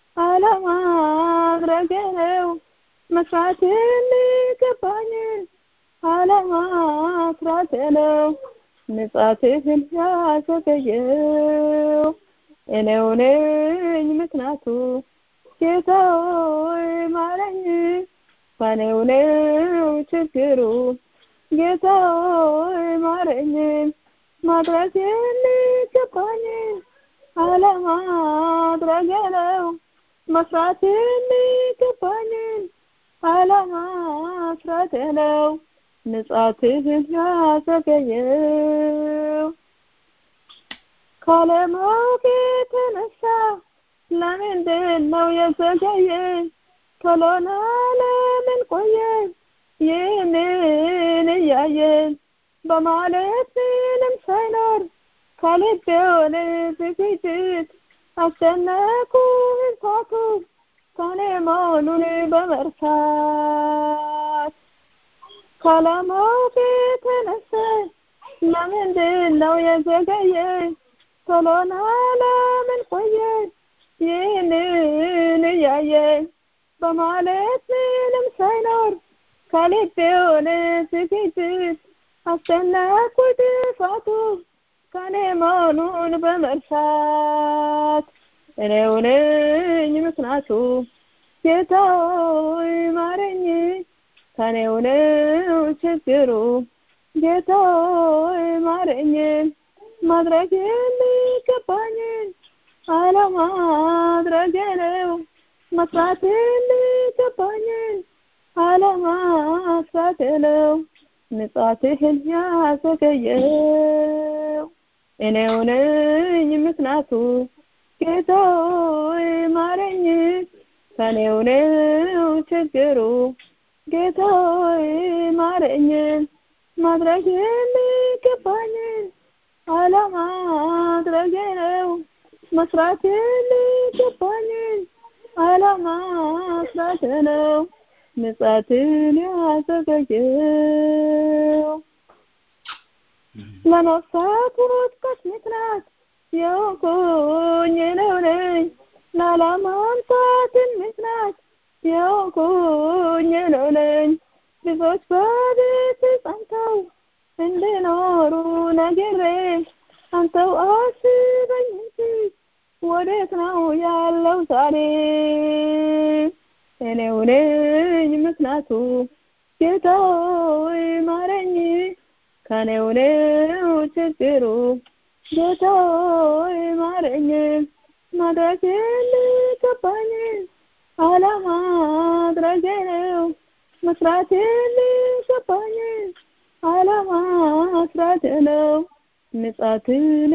አለማድረግ ነው መስራት የሚገባኝን አለመስራት ነው ምጽአትህን ያዘገየው እኔው ነኝ ምክንያቱ ጌታ ሆይ ማረኝ ከኔው ነው ችግሩ ጌታ ሆይ ማረኝ ማድረግ የሚገባኝን አለማድረግ ነው መስራት የሚገባኝን አለመስራት ነው ምጽአትህን ያዘገየው ካለማወቅ የተነሳ ለምንድን ነው የዘገየ ቶሎና ለምን ቆየን ይህንን እያየን በማለት ምንም ሳይኖር ከልብ የሆነ ዝግጅት አስጨነቁ እንኳቱ ከኔ መሆኑን በመርሳት ካላማውቅ የተነሳ ለምንድን ነው የዘገየ ቶሎና ለምን ቆየን ይህንን እያየን በማለት ምንም ሳይኖር ከልብ የሆነ ዝግጅት አስጨነቁ ጥፋቱ ከኔ መሆኑን በመርሳት እኔው ነኝ ምክንያቱ ጌታ ሆይ ማረኝ ከኔው ነው ችግሩ ጌታ ሆይ ማረኝ ማድረግ የሚገባኝን አለማድረግ ነው መስራት የሚገባኝን አለማስራት ነው ንጻትህን ያዘገየው እኔው ነኝ ምክንያቱ ጌታ ሆይ ማረኝ ከኔው ነው ችግሩ ጌታ ሆይ ማረኝ ማድረግ የሚገባኝን አለማድረግ ነው መስራት የሚገባኝን አለማስራት ነው ምጽአትን ያዘገየው ለነፍሳት ውድቀት ምክንያት የሆንኩኝ እኔው ነኝ ላለማምጣትን ምክንያት የሆንኩኝ እኔው ነኝ ብዙዎች በቤት ጸንተው እንዲኖሩ ነግሬ አንተው አስበኝ እንጂ ወዴት ነው ያለው ዛሬ እኔው ነኝ ምክንያቱ ጌታ ሆይ ማረኝ ከኔው ነው ችግሩ ጌታ ሆይ ማረኝ ማድረግ የሚገባኝን አለማድረግ ነው መስራት የሚገባኝን አለማስራት ነው ምጽአትን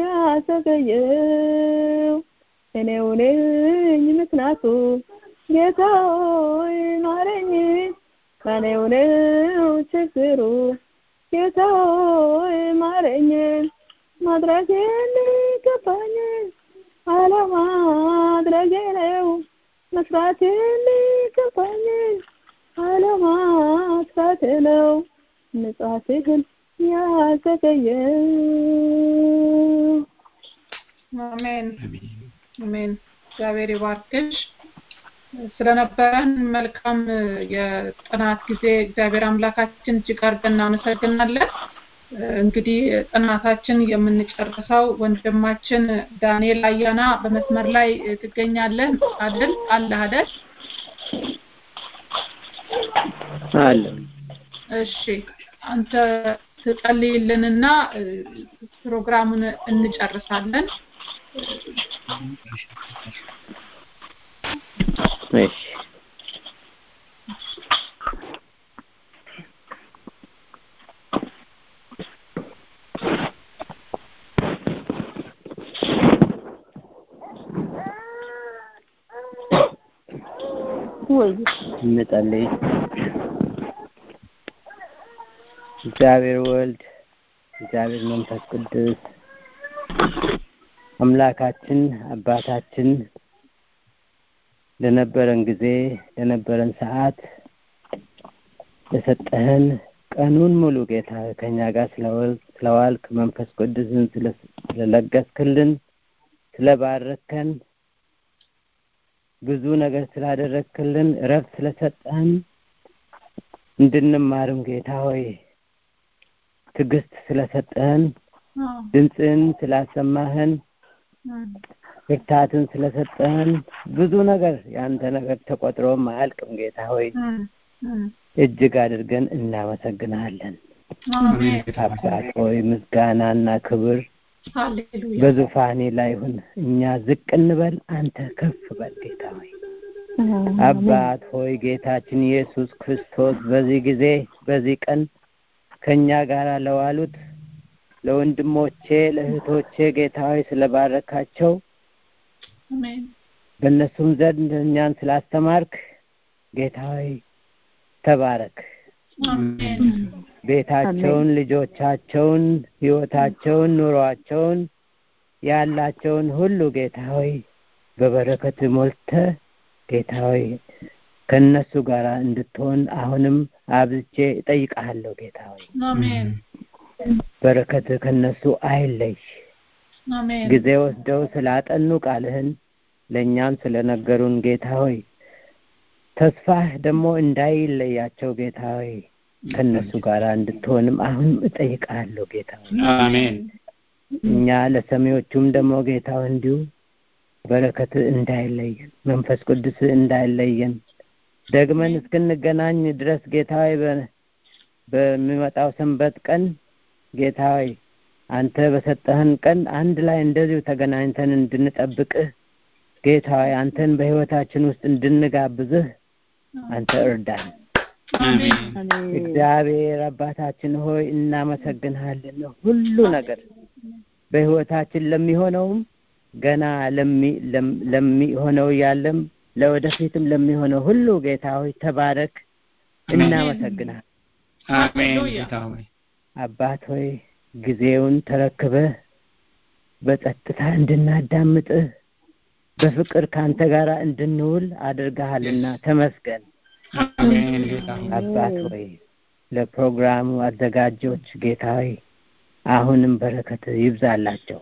ያዘገየው እኔው ነኝ ምክንያቱ ጌታ ሆይ ማረኝ ከኔው ነው ችግሩ ጌታ ሆይ ማረኝ ማድረግ የሚገባኝን አለማድረግ ነው መስራት የሚገባኝን አለማስራት ነው ምጽአትህን ያዘገየው አሜን አሜን እግዚአብሔር ይባርክሽ ስለነበረን መልካም የጥናት ጊዜ እግዚአብሔር አምላካችን እጅግ አድርገን እናመሰግናለን እንግዲህ ጥናታችን የምንጨርሰው ወንድማችን ዳንኤል አያና በመስመር ላይ ትገኛለህ አይደል አለ አይደል አለ እሺ አንተ ትጸልይልንና ፕሮግራሙን እንጨርሳለን እሺ ወይ እንጸልይ። እግዚአብሔር ወልድ፣ እግዚአብሔር መንፈስ ቅዱስ አምላካችን አባታችን ለነበረን ጊዜ ለነበረን ሰዓት ለሰጠህን ቀኑን ሙሉ ጌታ ከኛ ጋር ስለዋልክ መንፈስ ቅዱስን ስለለገስክልን ስለባረከን ብዙ ነገር ስላደረግክልን እረፍት ስለሰጠህን እንድንማርም ጌታ ሆይ ትዕግስት ስለሰጠህን ድምፅህን ስላሰማህን ብርታትን ስለሰጠህን ብዙ ነገር የአንተ ነገር ተቆጥሮም አያልቅም ጌታ ሆይ እጅግ አድርገን እናመሰግናለን አባት ሆይ ምስጋናና ክብር በዙፋኔ ላይ ሁን እኛ ዝቅ እንበል አንተ ከፍ በል ጌታ ሆይ አባት ሆይ ጌታችን ኢየሱስ ክርስቶስ በዚህ ጊዜ በዚህ ቀን ከኛ ጋር ለዋሉት ለወንድሞቼ ለእህቶቼ ጌታ ሆይ ስለባረካቸው በእነሱም ዘንድ እኛን ስላስተማርክ ጌታ ሆይ ተባረክ። ቤታቸውን፣ ልጆቻቸውን፣ ህይወታቸውን፣ ኑሯቸውን ያላቸውን ሁሉ ጌታ ሆይ በበረከት ሞልተ ጌታ ሆይ ከእነሱ ጋር እንድትሆን አሁንም አብዝቼ እጠይቅሃለሁ ጌታ ሆይ በረከት ከእነሱ አይለይ። ጊዜ ወስደው ስላጠኑ ቃልህን ለእኛም ስለነገሩን ጌታ ሆይ ተስፋህ ደግሞ እንዳይለያቸው ጌታ ሆይ ከእነሱ ጋር እንድትሆንም አሁንም እጠይቅሃለሁ ጌታ ሆይ አሜን እኛ ለሰሚዎቹም ደግሞ ጌታ ሆይ እንዲሁ በረከት እንዳይለየን መንፈስ ቅዱስ እንዳይለየን ደግመን እስክንገናኝ ድረስ ጌታ ሆይ በሚመጣው ሰንበት ቀን ጌታ ሆይ አንተ በሰጠህን ቀን አንድ ላይ እንደዚሁ ተገናኝተን እንድንጠብቅህ ጌታ ሆይ አንተን በህይወታችን ውስጥ እንድንጋብዝህ አንተ እርዳን። እግዚአብሔር አባታችን ሆይ እናመሰግንሃለን። ሁሉ ነገር በህይወታችን ለሚሆነውም ገና ለሚሆነው ያለም ለወደፊትም ለሚሆነው ሁሉ ጌታ ሆይ ተባረክ። እናመሰግናል። አሜን ጌታ ሆይ አባት ሆይ ጊዜውን ተረክበህ በጸጥታ እንድናዳምጥህ በፍቅር ካንተ ጋር እንድንውል አድርገሃልና ተመስገን። አሜን ጌታ ሆይ አባት ሆይ ለፕሮግራሙ አዘጋጆች ጌታ ሆይ አሁንም በረከት ይብዛላቸው።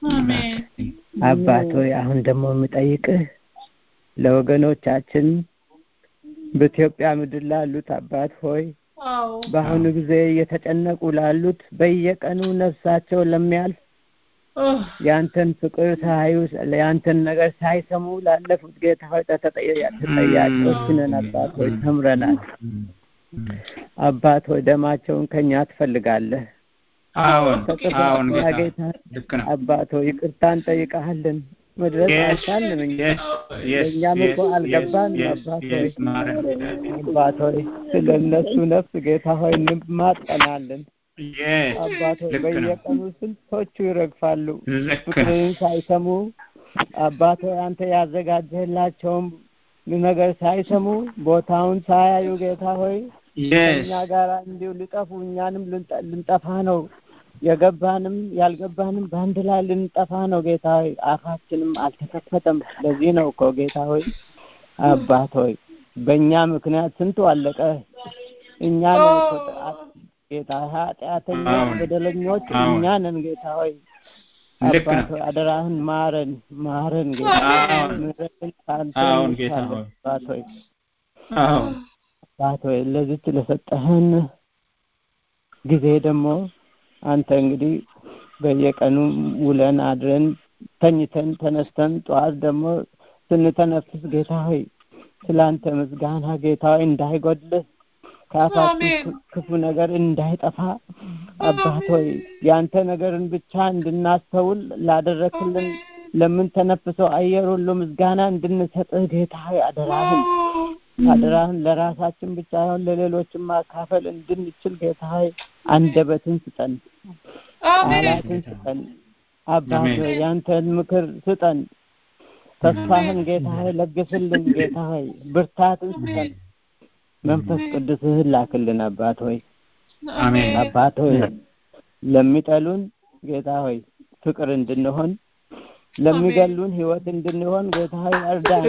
አባት ሆይ አሁን ደግሞ የምጠይቅህ ለወገኖቻችን በኢትዮጵያ ምድር ላሉት አባት ሆይ በአሁኑ ጊዜ እየተጨነቁ ላሉት በየቀኑ ነፍሳቸው ለሚያልፍ ያንተን ፍቅር ሳያዩ ያንተን ነገር ሳይሰሙ ላለፉት ጌታ ሆይ ተጠያቂዎች ነን። አባት ሆይ ተምረናል። አባት ሆይ ደማቸውን ከኛ ትፈልጋለህ። አዎን አዎን ጌታ ጌታ ልክ ነው። አባት ሆይ ይቅርታ እንጠይቀሃለን። መድረስ አልቻልንም እኛ ለእኛም እኮ አልገባንም። አባት ሆይ አባት ሆይ ስለ እነሱ ነፍስ ጌታ ሆይ እንማጠናለን። አባት ሆይ ልክ ነው። በየቀኑ ስንቶቹ ይረግፋሉ ልክ ነው። ፍቅርን ሳይሰሙ አባት ሆይ አንተ ያዘጋጀህላቸውም ነገር ሳይሰሙ ቦታውን ሳያዩ ጌታ ሆይ ከእኛ ጋር እንዲሁ ሊጠፉ እኛንም ልንጠ- ልንጠፋ ነው የገባንም ያልገባንም በአንድ ላይ ልንጠፋ ነው ጌታ ሆይ አፋችንም አልተከፈተም ለዚህ ነው እኮ ጌታ ሆይ አባት ሆይ በእኛ ምክንያት ስንቱ አለቀ እኛ ነን እኮ ጥ- ጌታ ኃጢአተኞች አዎን። በደለኞች አዎን። እኛ ነን ጌታ ሆይ ልክ አባት ነው። ሆይ አደራህን ማረን ማረን ጌታ አዎን። ምሕረትን ከአንተ አዎን ጌታ እንሻለን ሆይ። አባት ሆይ አዎን አባት ሆይ ለዚች ለሰጠህን ጊዜ ደግሞ አንተ እንግዲህ በየቀኑ ውለን አድረን ተኝተን ተነስተን ጠዋት ደግሞ ስንተነፍስ ጌታ ሆይ ስላንተ ምስጋና ጌታ ሆይ እንዳይጎድልህ ከአፋችን ክ- ክፉ ነገር እንዳይጠፋ አባት ሆይ ያንተ ነገርን ብቻ እንድናስተውል ላደረክልን ለምንተነፍሰው አየር ሁሉ ምስጋና እንድንሰጥህ ጌታ ሆይ አደራህን አደራህን ለራሳችን ብቻ ሳይሆን ለሌሎችም ማካፈል እንድንችል ጌታ ሆይ አንደበትን ስጠን፣ ቃላትን ስጠን። አባት አሜን። ሆይ ያንተን ምክር ስጠን። ተስፋህን ጌታ ሆይ ለግስልን። ጌታ ሆይ ብርታትን ስጠን። መንፈስ ቅዱስህን ላክልን። አባት ሆይ አሜን አባት ሆይ ለሚጠሉን ጌታ ሆይ ፍቅር እንድንሆን ለሚገሉን ህይወት እንድንሆን ጌታ ሆይ እርዳን።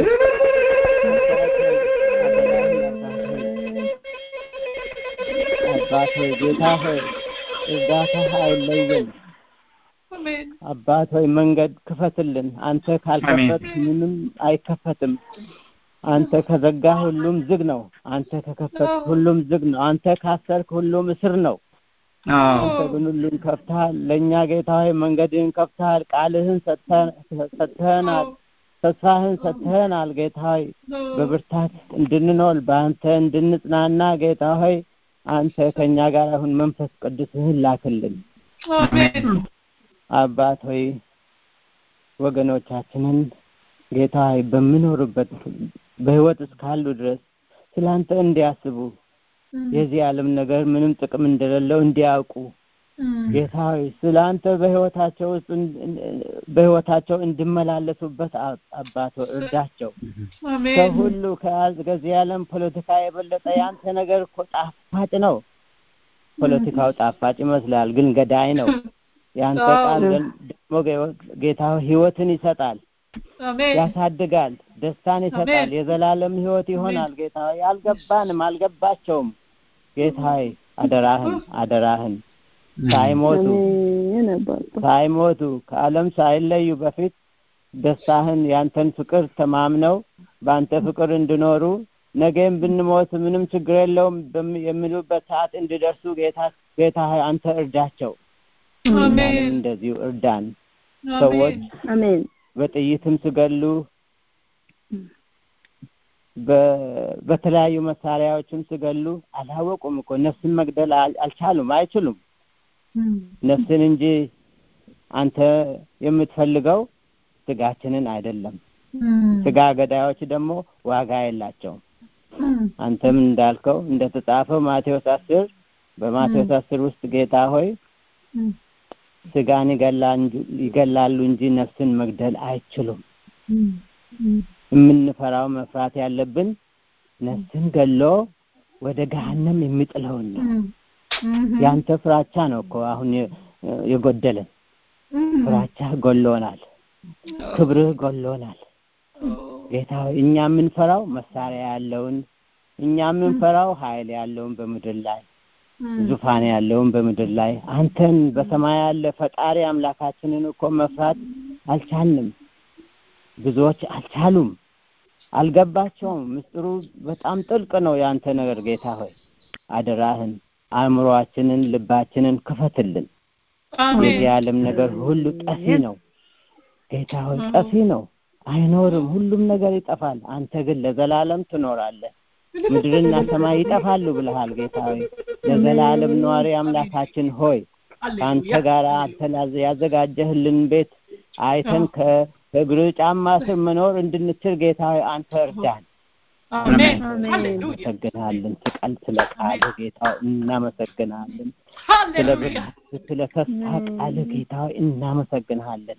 አባት ሆይ ጌታ ሆይ እርዳታ አይለየን። አባት ሆይ መንገድ ክፈትልን። አንተ ካልከፈት ምንም አይከፈትም። አንተ ከዘጋ ሁሉም ዝግ ነው። አንተ ከከፈት ሁሉም ዝግ ነው። አንተ ካሰርክ ሁሉም እስር ነው። አዎ አንተ ግን ሁሉን ከፍተሃል። ለእኛ ጌታ ሆይ መንገድህን ከፍተሃል። ቃልህን ሰጥተህ- ሰጥተህናል። ተስፋህን ሰጥተህናል። ጌታ ሆይ በብርታት እንድንኖር በአንተ እንድንጽናና ጌታ ሆይ አንተ ከእኛ ጋር አሁን መንፈስ ቅዱስህን ላክልን። አባት ሆይ ወገኖቻችንን ጌታ ሆይ በምኖርበት በህይወት እስካሉ ድረስ ስላንተ እንዲያስቡ የዚህ ዓለም ነገር ምንም ጥቅም እንደሌለው እንዲያውቁ ጌታ ሆይ ስለ አንተ በህይወታቸው ውስጥ በህይወታቸው እንዲመላለሱበት አባት እርዳቸው። ከሁሉ ከዚህ ዓለም ፖለቲካ የበለጠ ያንተ ነገር እኮ ጣፋጭ ነው። ፖለቲካው ጣፋጭ ይመስላል፣ ግን ገዳይ ነው። ያንተ ቃል ደግሞ ጌታ ህይወትን ይሰጣል፣ ያሳድጋል፣ ደስታን ይሰጣል፣ የዘላለም ህይወት ይሆናል። ጌታ አልገባንም፣ አልገባቸውም። ጌታ አደራህን አደራህን ሳይሞቱ ሳይሞቱ ከዓለም ሳይለዩ በፊት ደስታህን ያንተን ፍቅር ተማምነው በአንተ ፍቅር እንዲኖሩ ነገም ብንሞት ምንም ችግር የለውም የሚሉበት ሰዓት እንዲደርሱ ጌታ ጌታ አንተ እርዳቸው። እንደዚሁ እርዳን። ሰዎች በጥይትም ስገሉ በተለያዩ መሳሪያዎችም ስገሉ አላወቁም እኮ ነፍስን መግደል አልቻሉም፣ አይችሉም። ነፍስን እንጂ አንተ የምትፈልገው ስጋችንን አይደለም። ስጋ ገዳዮች ደግሞ ዋጋ የላቸውም። አንተም እንዳልከው እንደተጻፈው ማቴዎስ አስር በማቴዎስ አስር ውስጥ ጌታ ሆይ ስጋን ይገላሉ እንጂ ነፍስን መግደል አይችሉም። የምንፈራው መፍራት ያለብን ነፍስን ገሎ ወደ ገሃነም የሚጥለውን ነው። ያንተ ፍራቻ ነው እኮ አሁን የጎደለን። ፍራቻ ጎሎናል፣ ክብርህ ጎሎናል። ጌታ እኛ የምንፈራው መሳሪያ ያለውን እኛ የምንፈራው ኃይል ያለውን በምድር ላይ ዙፋን ያለውን በምድር ላይ አንተን በሰማይ ያለ ፈጣሪ አምላካችንን እኮ መፍራት አልቻልንም። ብዙዎች አልቻሉም፣ አልገባቸውም። ምስጢሩ በጣም ጥልቅ ነው ያንተ ነገር ጌታ ሆይ አደራህን አእምሮአችንን ልባችንን ክፈትልን። የዚህ ዓለም ነገር ሁሉ ጠፊ ነው ጌታ ሆይ ጠፊ ነው፣ አይኖርም። ሁሉም ነገር ይጠፋል። አንተ ግን ለዘላለም ትኖራለህ። ምድርና ሰማይ ይጠፋሉ ብለሃል ጌታ ሆይ። ለዘላለም ነዋሪ አምላካችን ሆይ ከአንተ ጋር አንተ ያዘጋጀህልን ቤት አይተን ከእግር ጫማ ስር መኖር እንድንችል ጌታ ሆይ አንተ እርዳን። እናመሰግናለን። ስቀል ስለ ቃል ጌታ እናመሰግናለን። ስለ ስለ ተስፋ ቃል ጌታ እናመሰግናለን።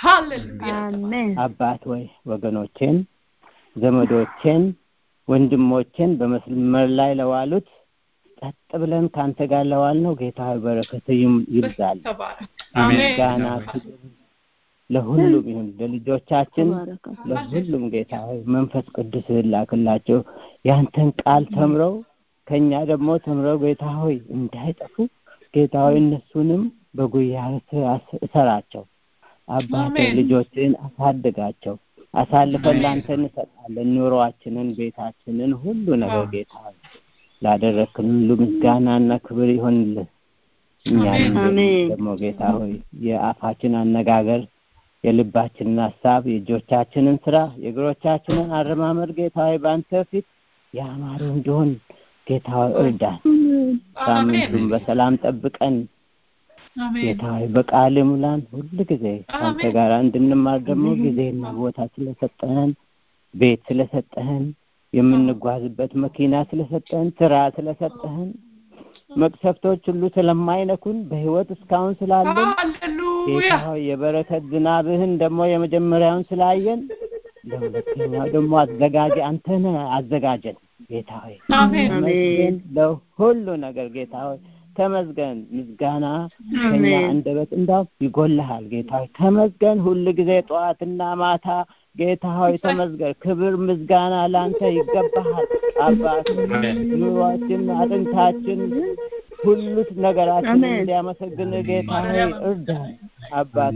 አባት ወይ ወገኖቼን፣ ዘመዶቼን፣ ወንድሞቼን በመስመር ላይ ለዋሉት ጸጥ ብለን ከአንተ ጋር ለዋል ነው ጌታ በረከት ይብዛል። ምስጋና ለሁሉም ይሁን ለልጆቻችን ለሁሉም ጌታ ሆይ መንፈስ ቅዱስ ላክላቸው ያንተን ቃል ተምረው ከኛ ደግሞ ተምረው ጌታ ሆይ እንዳይጠፉ ጌታ ሆይ እነሱንም በጉያ እሰራቸው። አባቴ ልጆችን አሳድጋቸው። አሳልፈን ላንተ እንሰጣለን። ኑሯችንን፣ ቤታችንን፣ ሁሉ ነገር ጌታ ሆይ ላደረክን ሁሉ ምስጋናና ክብር ይሆንልህ። እኛንም ደግሞ ጌታ ሆይ የአፋችን አነጋገር የልባችንን ሀሳብ የእጆቻችንን ስራ የእግሮቻችንን አረማመድ ጌታ ሆይ በአንተ ፊት ያማሩ እንዲሆን ጌታ ሆይ እርዳን። ሳምንቱን በሰላም ጠብቀን ጌታ ሆይ በቃል ሙላን። ሁል ጊዜ ከአንተ ጋር እንድንማር ደግሞ ጊዜና ቦታ ስለሰጠህን፣ ቤት ስለሰጠህን፣ የምንጓዝበት መኪና ስለሰጠህን፣ ስራ ስለሰጠህን መቅሰፍቶች ሁሉ ስለማይነኩን በህይወት እስካሁን ስላለን ጌታ ሆይ የበረከት ዝናብህን ደግሞ የመጀመሪያውን ስላየን ለሁለተኛው ደግሞ አዘጋጀ አንተን አዘጋጀን ጌታ ሆይ ተመስገን ለሁሉ ነገር ጌታ ሆይ ተመስገን። ምስጋና ከኛ አንደበት እንዳው ይጎልሃል ጌታ ሆይ ተመስገን። ሁል ጊዜ ጠዋትና ማታ ጌታ ሆይ ተመስገን። ክብር ምስጋና ለአንተ ይገባሃል። አባት ኑሯችን፣ አጥንታችን፣ ሁሉ ነገራችን እንዲያመሰግን ጌታ ሆይ እርዳን። አባት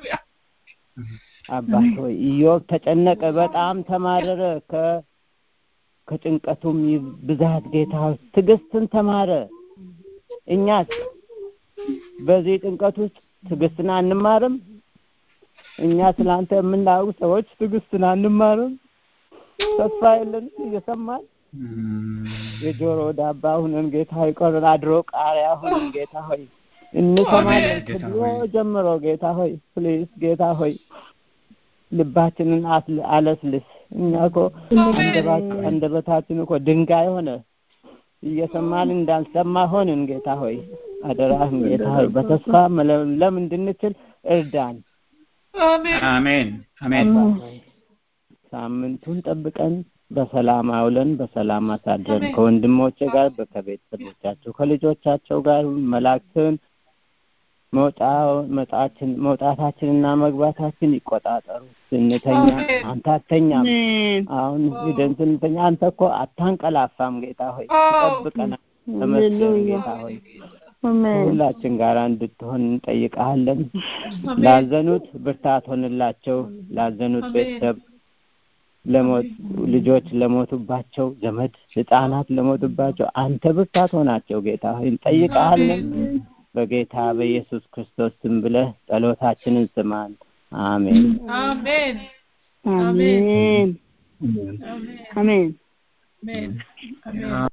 አባት ሆይ ኢዮብ ተጨነቀ፣ በጣም ተማረረ። ከ ከጭንቀቱም ብዛት ጌታ ሆይ ትዕግስትን ተማረ። እኛስ በዚህ ጭንቀት ውስጥ ትዕግስትን አንማርም? እኛ ስላንተ የምናውቅ ሰዎች ትዕግስትን አንማርም? ተስፋ የለን እየሰማን የጆሮ ዳባ ሁነን ጌታ ሆይ ቆርን አድሮ ቃሪያ ሁነን ጌታ ሆይ እንሰማለን ከድሮ ጀምሮ ጌታ ሆይ ፕሊዝ ጌታ ሆይ ልባችንን አለስልስ። እኛ እኮ አንደበታችን እኮ ድንጋይ ሆነ እየሰማን እንዳልሰማ ሆንን ጌታ ሆይ አደራህን ጌታ ሆይ በተስፋ መለምለም እንድንችል እርዳን። አሜን አሜን አሜን ሳምንቱን ጠብቀን በሰላም አውለን በሰላም አሳድረን ከወንድሞቼ ጋር ከቤተሰቦቻቸው ከልጆቻቸው ጋር መላእክትን መውጣታችንና መግባታችን ይቆጣጠሩ። ስንተኛ አንተ አተኛም። አሁን ሂደን ስንተኛ አንተ እኮ አታንቀላፋም ጌታ ሆይ ትጠብቀናል። ተመስገን ጌታ ሆይ ሁላችን ጋር እንድትሆን እንጠይቀሃለን። ላዘኑት ብርታት ሆንላቸው። ላዘኑት ቤተሰብ ለሞት ልጆች ለሞቱባቸው ዘመድ ህፃናት ለሞቱባቸው አንተ ብርታት ሆናቸው ጌታ ሆይ እንጠይቀሃለን። በጌታ በኢየሱስ ክርስቶስ ስም ብለህ ጸሎታችንን ስማን። አሜን አሜን አሜን አሜን አሜን አሜን